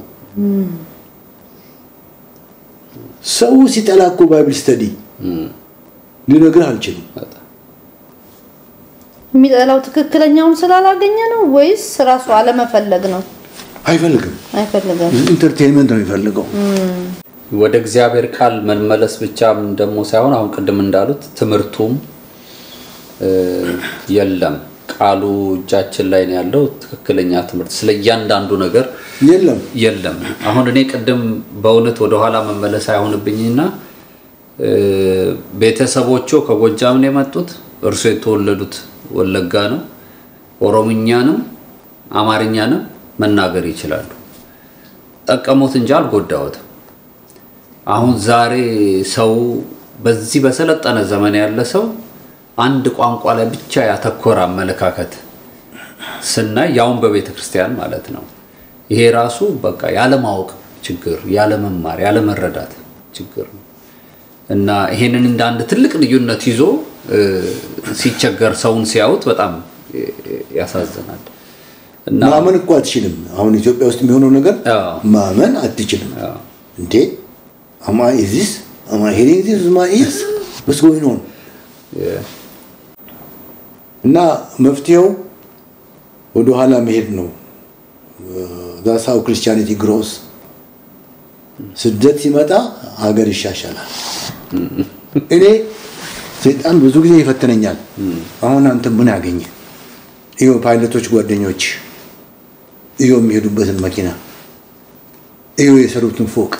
ሰው ሲጠላ እኮ ባይብል ስተዲ ሊነግርህ አልችልም። በጣም የሚጠላው ትክክለኛውን ስላላገኘ ነው ወይስ ራሱ አለመፈለግ ነው? አይፈልግም። አይፈልግም። ኢንተርቴንመንት ነው የሚፈልገው። ወደ እግዚአብሔር ቃል መመለስ ብቻም ደግሞ ሳይሆን አሁን ቅድም እንዳሉት ትምህርቱም እ፣ የለም። ቃሉ እጃችን ላይ ነው ያለው። ትክክለኛ ትምህርት ስለ እያንዳንዱ ነገር የለም የለም። አሁን እኔ ቅድም በእውነት ወደኋላ መመለስ አይሆንብኝና እ፣ ቤተሰቦቹ ከጎጃም ነው የመጡት። እርሱ የተወለዱት ወለጋ ነው። ኦሮምኛንም አማርኛንም መናገር ይችላሉ። ጠቀሙት እንጂ አልጎዳዎትም። አሁን ዛሬ ሰው በዚህ በሰለጠነ ዘመን ያለ ሰው አንድ ቋንቋ ላይ ብቻ ያተኮረ አመለካከት ስናይ ያውን በቤተ ክርስቲያን ማለት ነው። ይሄ ራሱ በቃ ያለማወቅ ችግር፣ ያለመማር፣ ያለመረዳት ችግር ነው እና ይሄንን እንደ አንድ ትልቅ ልዩነት ይዞ እ፣ ሲቸገር ሰውን ሲያዩት በጣም እ፣ ያሳዝናል እና ማመን እኮ አትችልም። አሁን ኢትዮጵያ ውስጥ የሚሆነው ነገር አዎ። ማመን አትችልም። አዎ። እንዴ አማ ኢዚስ አማ ሄሪንግ ዚስ ማ ኢዝ ወስ ጎይንግ ኦን የ- እና መፍትሄው ወደ ኋላ መሄድ ነው። ዛስ ሃው ክርስቲያኒቲ ግሮስ ስደት ሲመጣ ሀገር ይሻሻላል። እኔ ሰይጣን ብዙ ጊዜ ይፈትነኛል። አሁን አንተ ምን ያገኘ iyo ፓይለቶች ጓደኞች iyo የሚሄዱበትን መኪና iyo የሰሩትን ፎቅ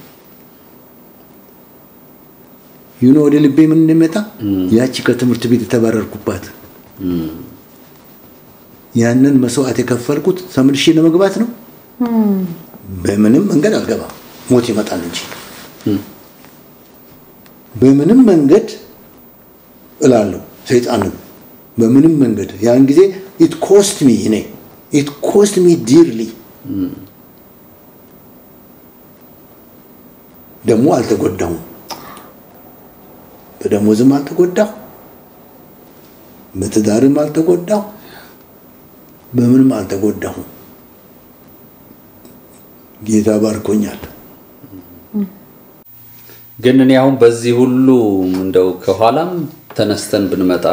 ዩኖ ወደ ልቤ ምን እንደሚመጣ ያቺ ከትምህርት ቤት የተባረርኩባት ያንን መስዋዕት የከፈልኩት ተመልሼ ለመግባት ነው። በምንም መንገድ አልገባም፣ ሞት ይመጣል እንጂ በምንም መንገድ እላለሁ። ሰይጣንም በምንም መንገድ ያን ጊዜ ኢት ኮስት ሚ እኔ ኢት ኮስት ሚ ዲርሊ ደግሞ አልተጎዳሁም። በደሞዝም አልተጎዳሁ፣ በትዳርም አልተጎዳሁ፣ በምንም አልተጎዳሁም። ጌታ ባርኮኛል። ግን እኔ አሁን በዚህ ሁሉ እንደው ከኋላም ተነስተን ብንመጣ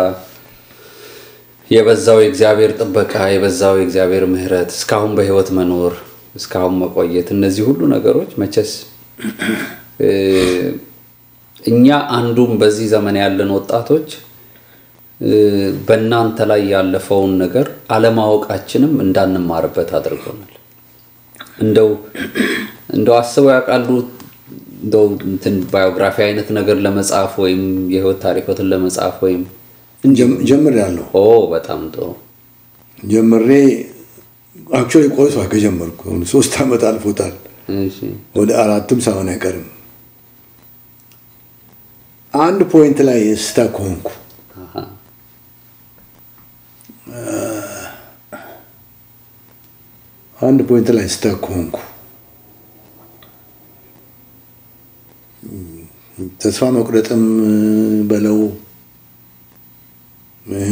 የበዛው የእግዚአብሔር ጥበቃ የበዛው የእግዚአብሔር ምሕረት እስካሁን በሕይወት መኖር እስካሁን መቆየት እነዚህ ሁሉ ነገሮች መቼስ እ፣ እኛ አንዱም በዚህ ዘመን ያለን ወጣቶች እ፣ በእናንተ ላይ ያለፈውን ነገር አለማወቃችንም እንዳንማርበት አድርጎናል። እንደው እንደው አስበው ያውቃሉ እንደው እንትን ባዮግራፊ አይነት ነገር ለመጻፍ ወይም የህይወት ታሪኮትን ለመጻፍ ወይም ጀምሬያለሁ። ኦ በጣም ጥሩ ጀምሬ አክቹዋሊ ቆይቷል ከጀመርኩ አሁን ሶስት ዓመት አልፎታል። እሺ ወደ አራትም ሳይሆን አይቀርም። አንድ ፖይንት ላይ ስታክ ሆንኩ። አሃ አንድ ፖይንት ላይ ስታክ ሆንኩ። ተስፋ መቁረጥም በለው እ፣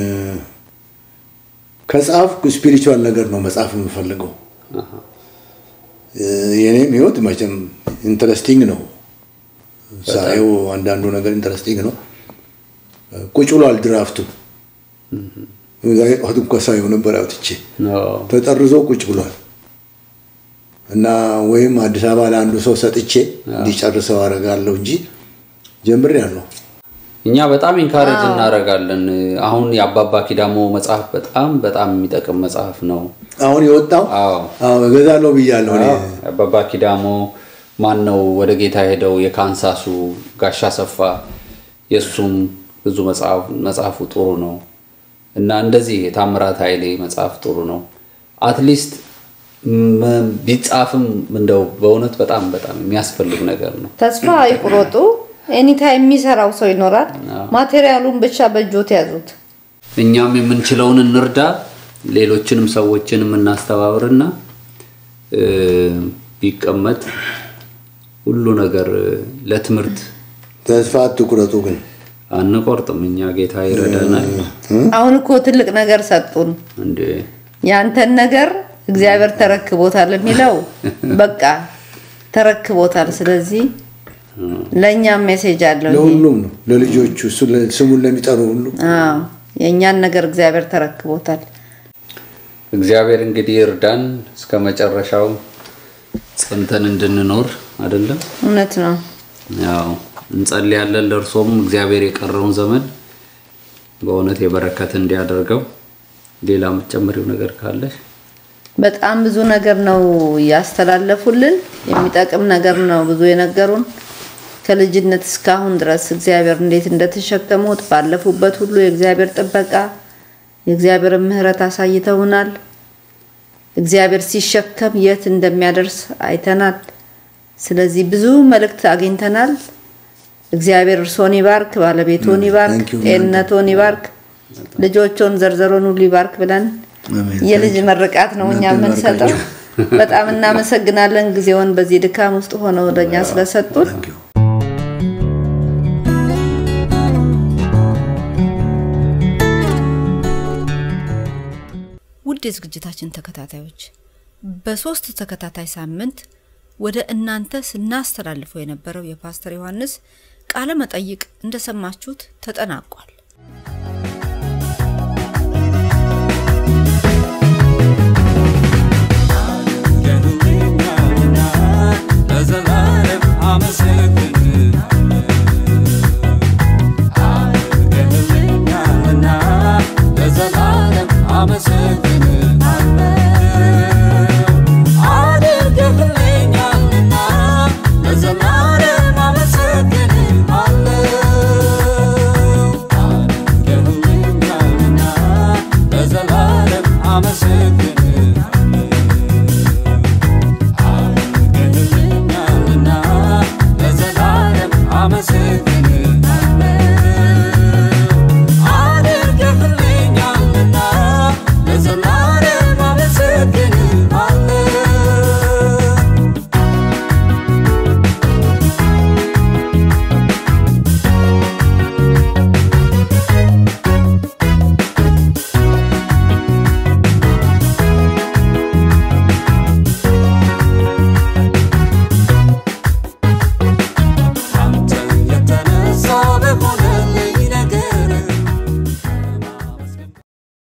ከጻፍኩ ስፒሪቹዋል ነገር ነው መጻፍ የምፈልገው። አሃ እ፣ የኔም ህይወት መቼም ኢንተረስቲንግ ነው ሳየው፣ አንዳንዱ ነገር ኢንተረስቲንግ ነው። ቁጭ ብሏል ድራፍቱ። ዛሬ ጠዋት እንኳ ሳየው ነበር አውጥቼ ኖ ተጠርዞ ቁጭ ብሏል እና ወይም አዲስ አበባ ለአንዱ ሰው ሰጥቼ እንዲጨርሰው አደርጋለሁ እንጂ ጀምሬያለሁ። እኛ በጣም ኢንካሬጅ እናደርጋለን። አሁን የአባባ ኪዳሞ መጽሐፍ በጣም በጣም የሚጠቅም መጽሐፍ ነው። አሁን የወጣው አዎ አዎ እገዛለሁ ብያለሁ እኔ። አባባ ኪዳሞ ማን ነው ወደ ጌታ ሄደው የካንሳሱ ጋሻ ሰፋ የእሱም ብዙ መጽሐፍ መጽሐፉ ጥሩ ነው እና እንደዚህ የታምራት ኃይሌ መጽሐፍ ጥሩ ነው። አትሊስት ም- ቢጻፍም እንደው በእውነት በጣም በጣም የሚያስፈልግ ነገር ነው። ተስፋ አይቁረጡ። ኤኒታይም የሚሰራው ሰው ይኖራል። ማቴሪያሉን ብቻ በእጆት ያዙት። እኛም የምንችለውን እንርዳ፣ ሌሎችንም ሰዎችን የምናስተባብርና እ፣ ቢቀመጥ ሁሉ ነገር ለትምህርት ተስፋ አትቁረጡ ግን አንቆርጥም። እኛ ጌታ ይረዳናል። አሁን እኮ ትልቅ ነገር ሰጡን። እንዴ ያንተን ነገር እግዚአብሔር ተረክቦታል የሚለው በቃ ተረክቦታል። ስለዚህ ለእኛም ሜሴጅ አለው ይሄ። ለሁሉም ነው ለልጆቹ እሱ ለ- ስሙን ለሚጠሩ ሁሉ አዎ የእኛን ነገር እግዚአብሔር ተረክቦታል። እግዚአብሔር እንግዲህ እርዳን እስከ መጨረሻው ጸንተን እንድንኖር አይደለም። እውነት ነው። ያው እንጸልያለን። ለእርሶም እግዚአብሔር የቀረውን ዘመን በእውነት የበረከት እንዲያደርገው። ሌላ የምትጨምሪው ነገር ካለሽ? በጣም ብዙ ነገር ነው ያስተላለፉልን። የሚጠቅም ነገር ነው ብዙ የነገሩን። ከልጅነት እስካሁን ድረስ እግዚአብሔር እንዴት እንደተሸከሙት ባለፉበት ሁሉ የእግዚአብሔር ጥበቃ የእግዚአብሔር ምሕረት አሳይተውናል። እግዚአብሔር ሲሸከም የት እንደሚያደርስ አይተናል። ስለዚህ ብዙ መልእክት አግኝተናል። እግዚአብሔር እርሶን ይባርክ፣ ባለቤቶን ይባርክ፣ Thank you, ጤንነቶን ይባርክ፣ ልጆቾን ዘርዘሮን ሁሉ ይባርክ ብለን አሜን። የልጅ መርቃት ነው እኛ እናንተን የምንሰጠው። ይባርካችሁ። በጣም እናመሰግናለን ጊዜውን በዚህ ድካም ውስጥ ሆነው ለእኛ ስለሰጡን። Thank you። ውድ የዝግጅታችን ተከታታዮች በሶስት ተከታታይ ሳምንት ወደ እናንተ ስናስተላልፈው የነበረው የፓስተር ዮሐንስ ቃለ መጠይቅ እንደሰማችሁት ተጠናቋል።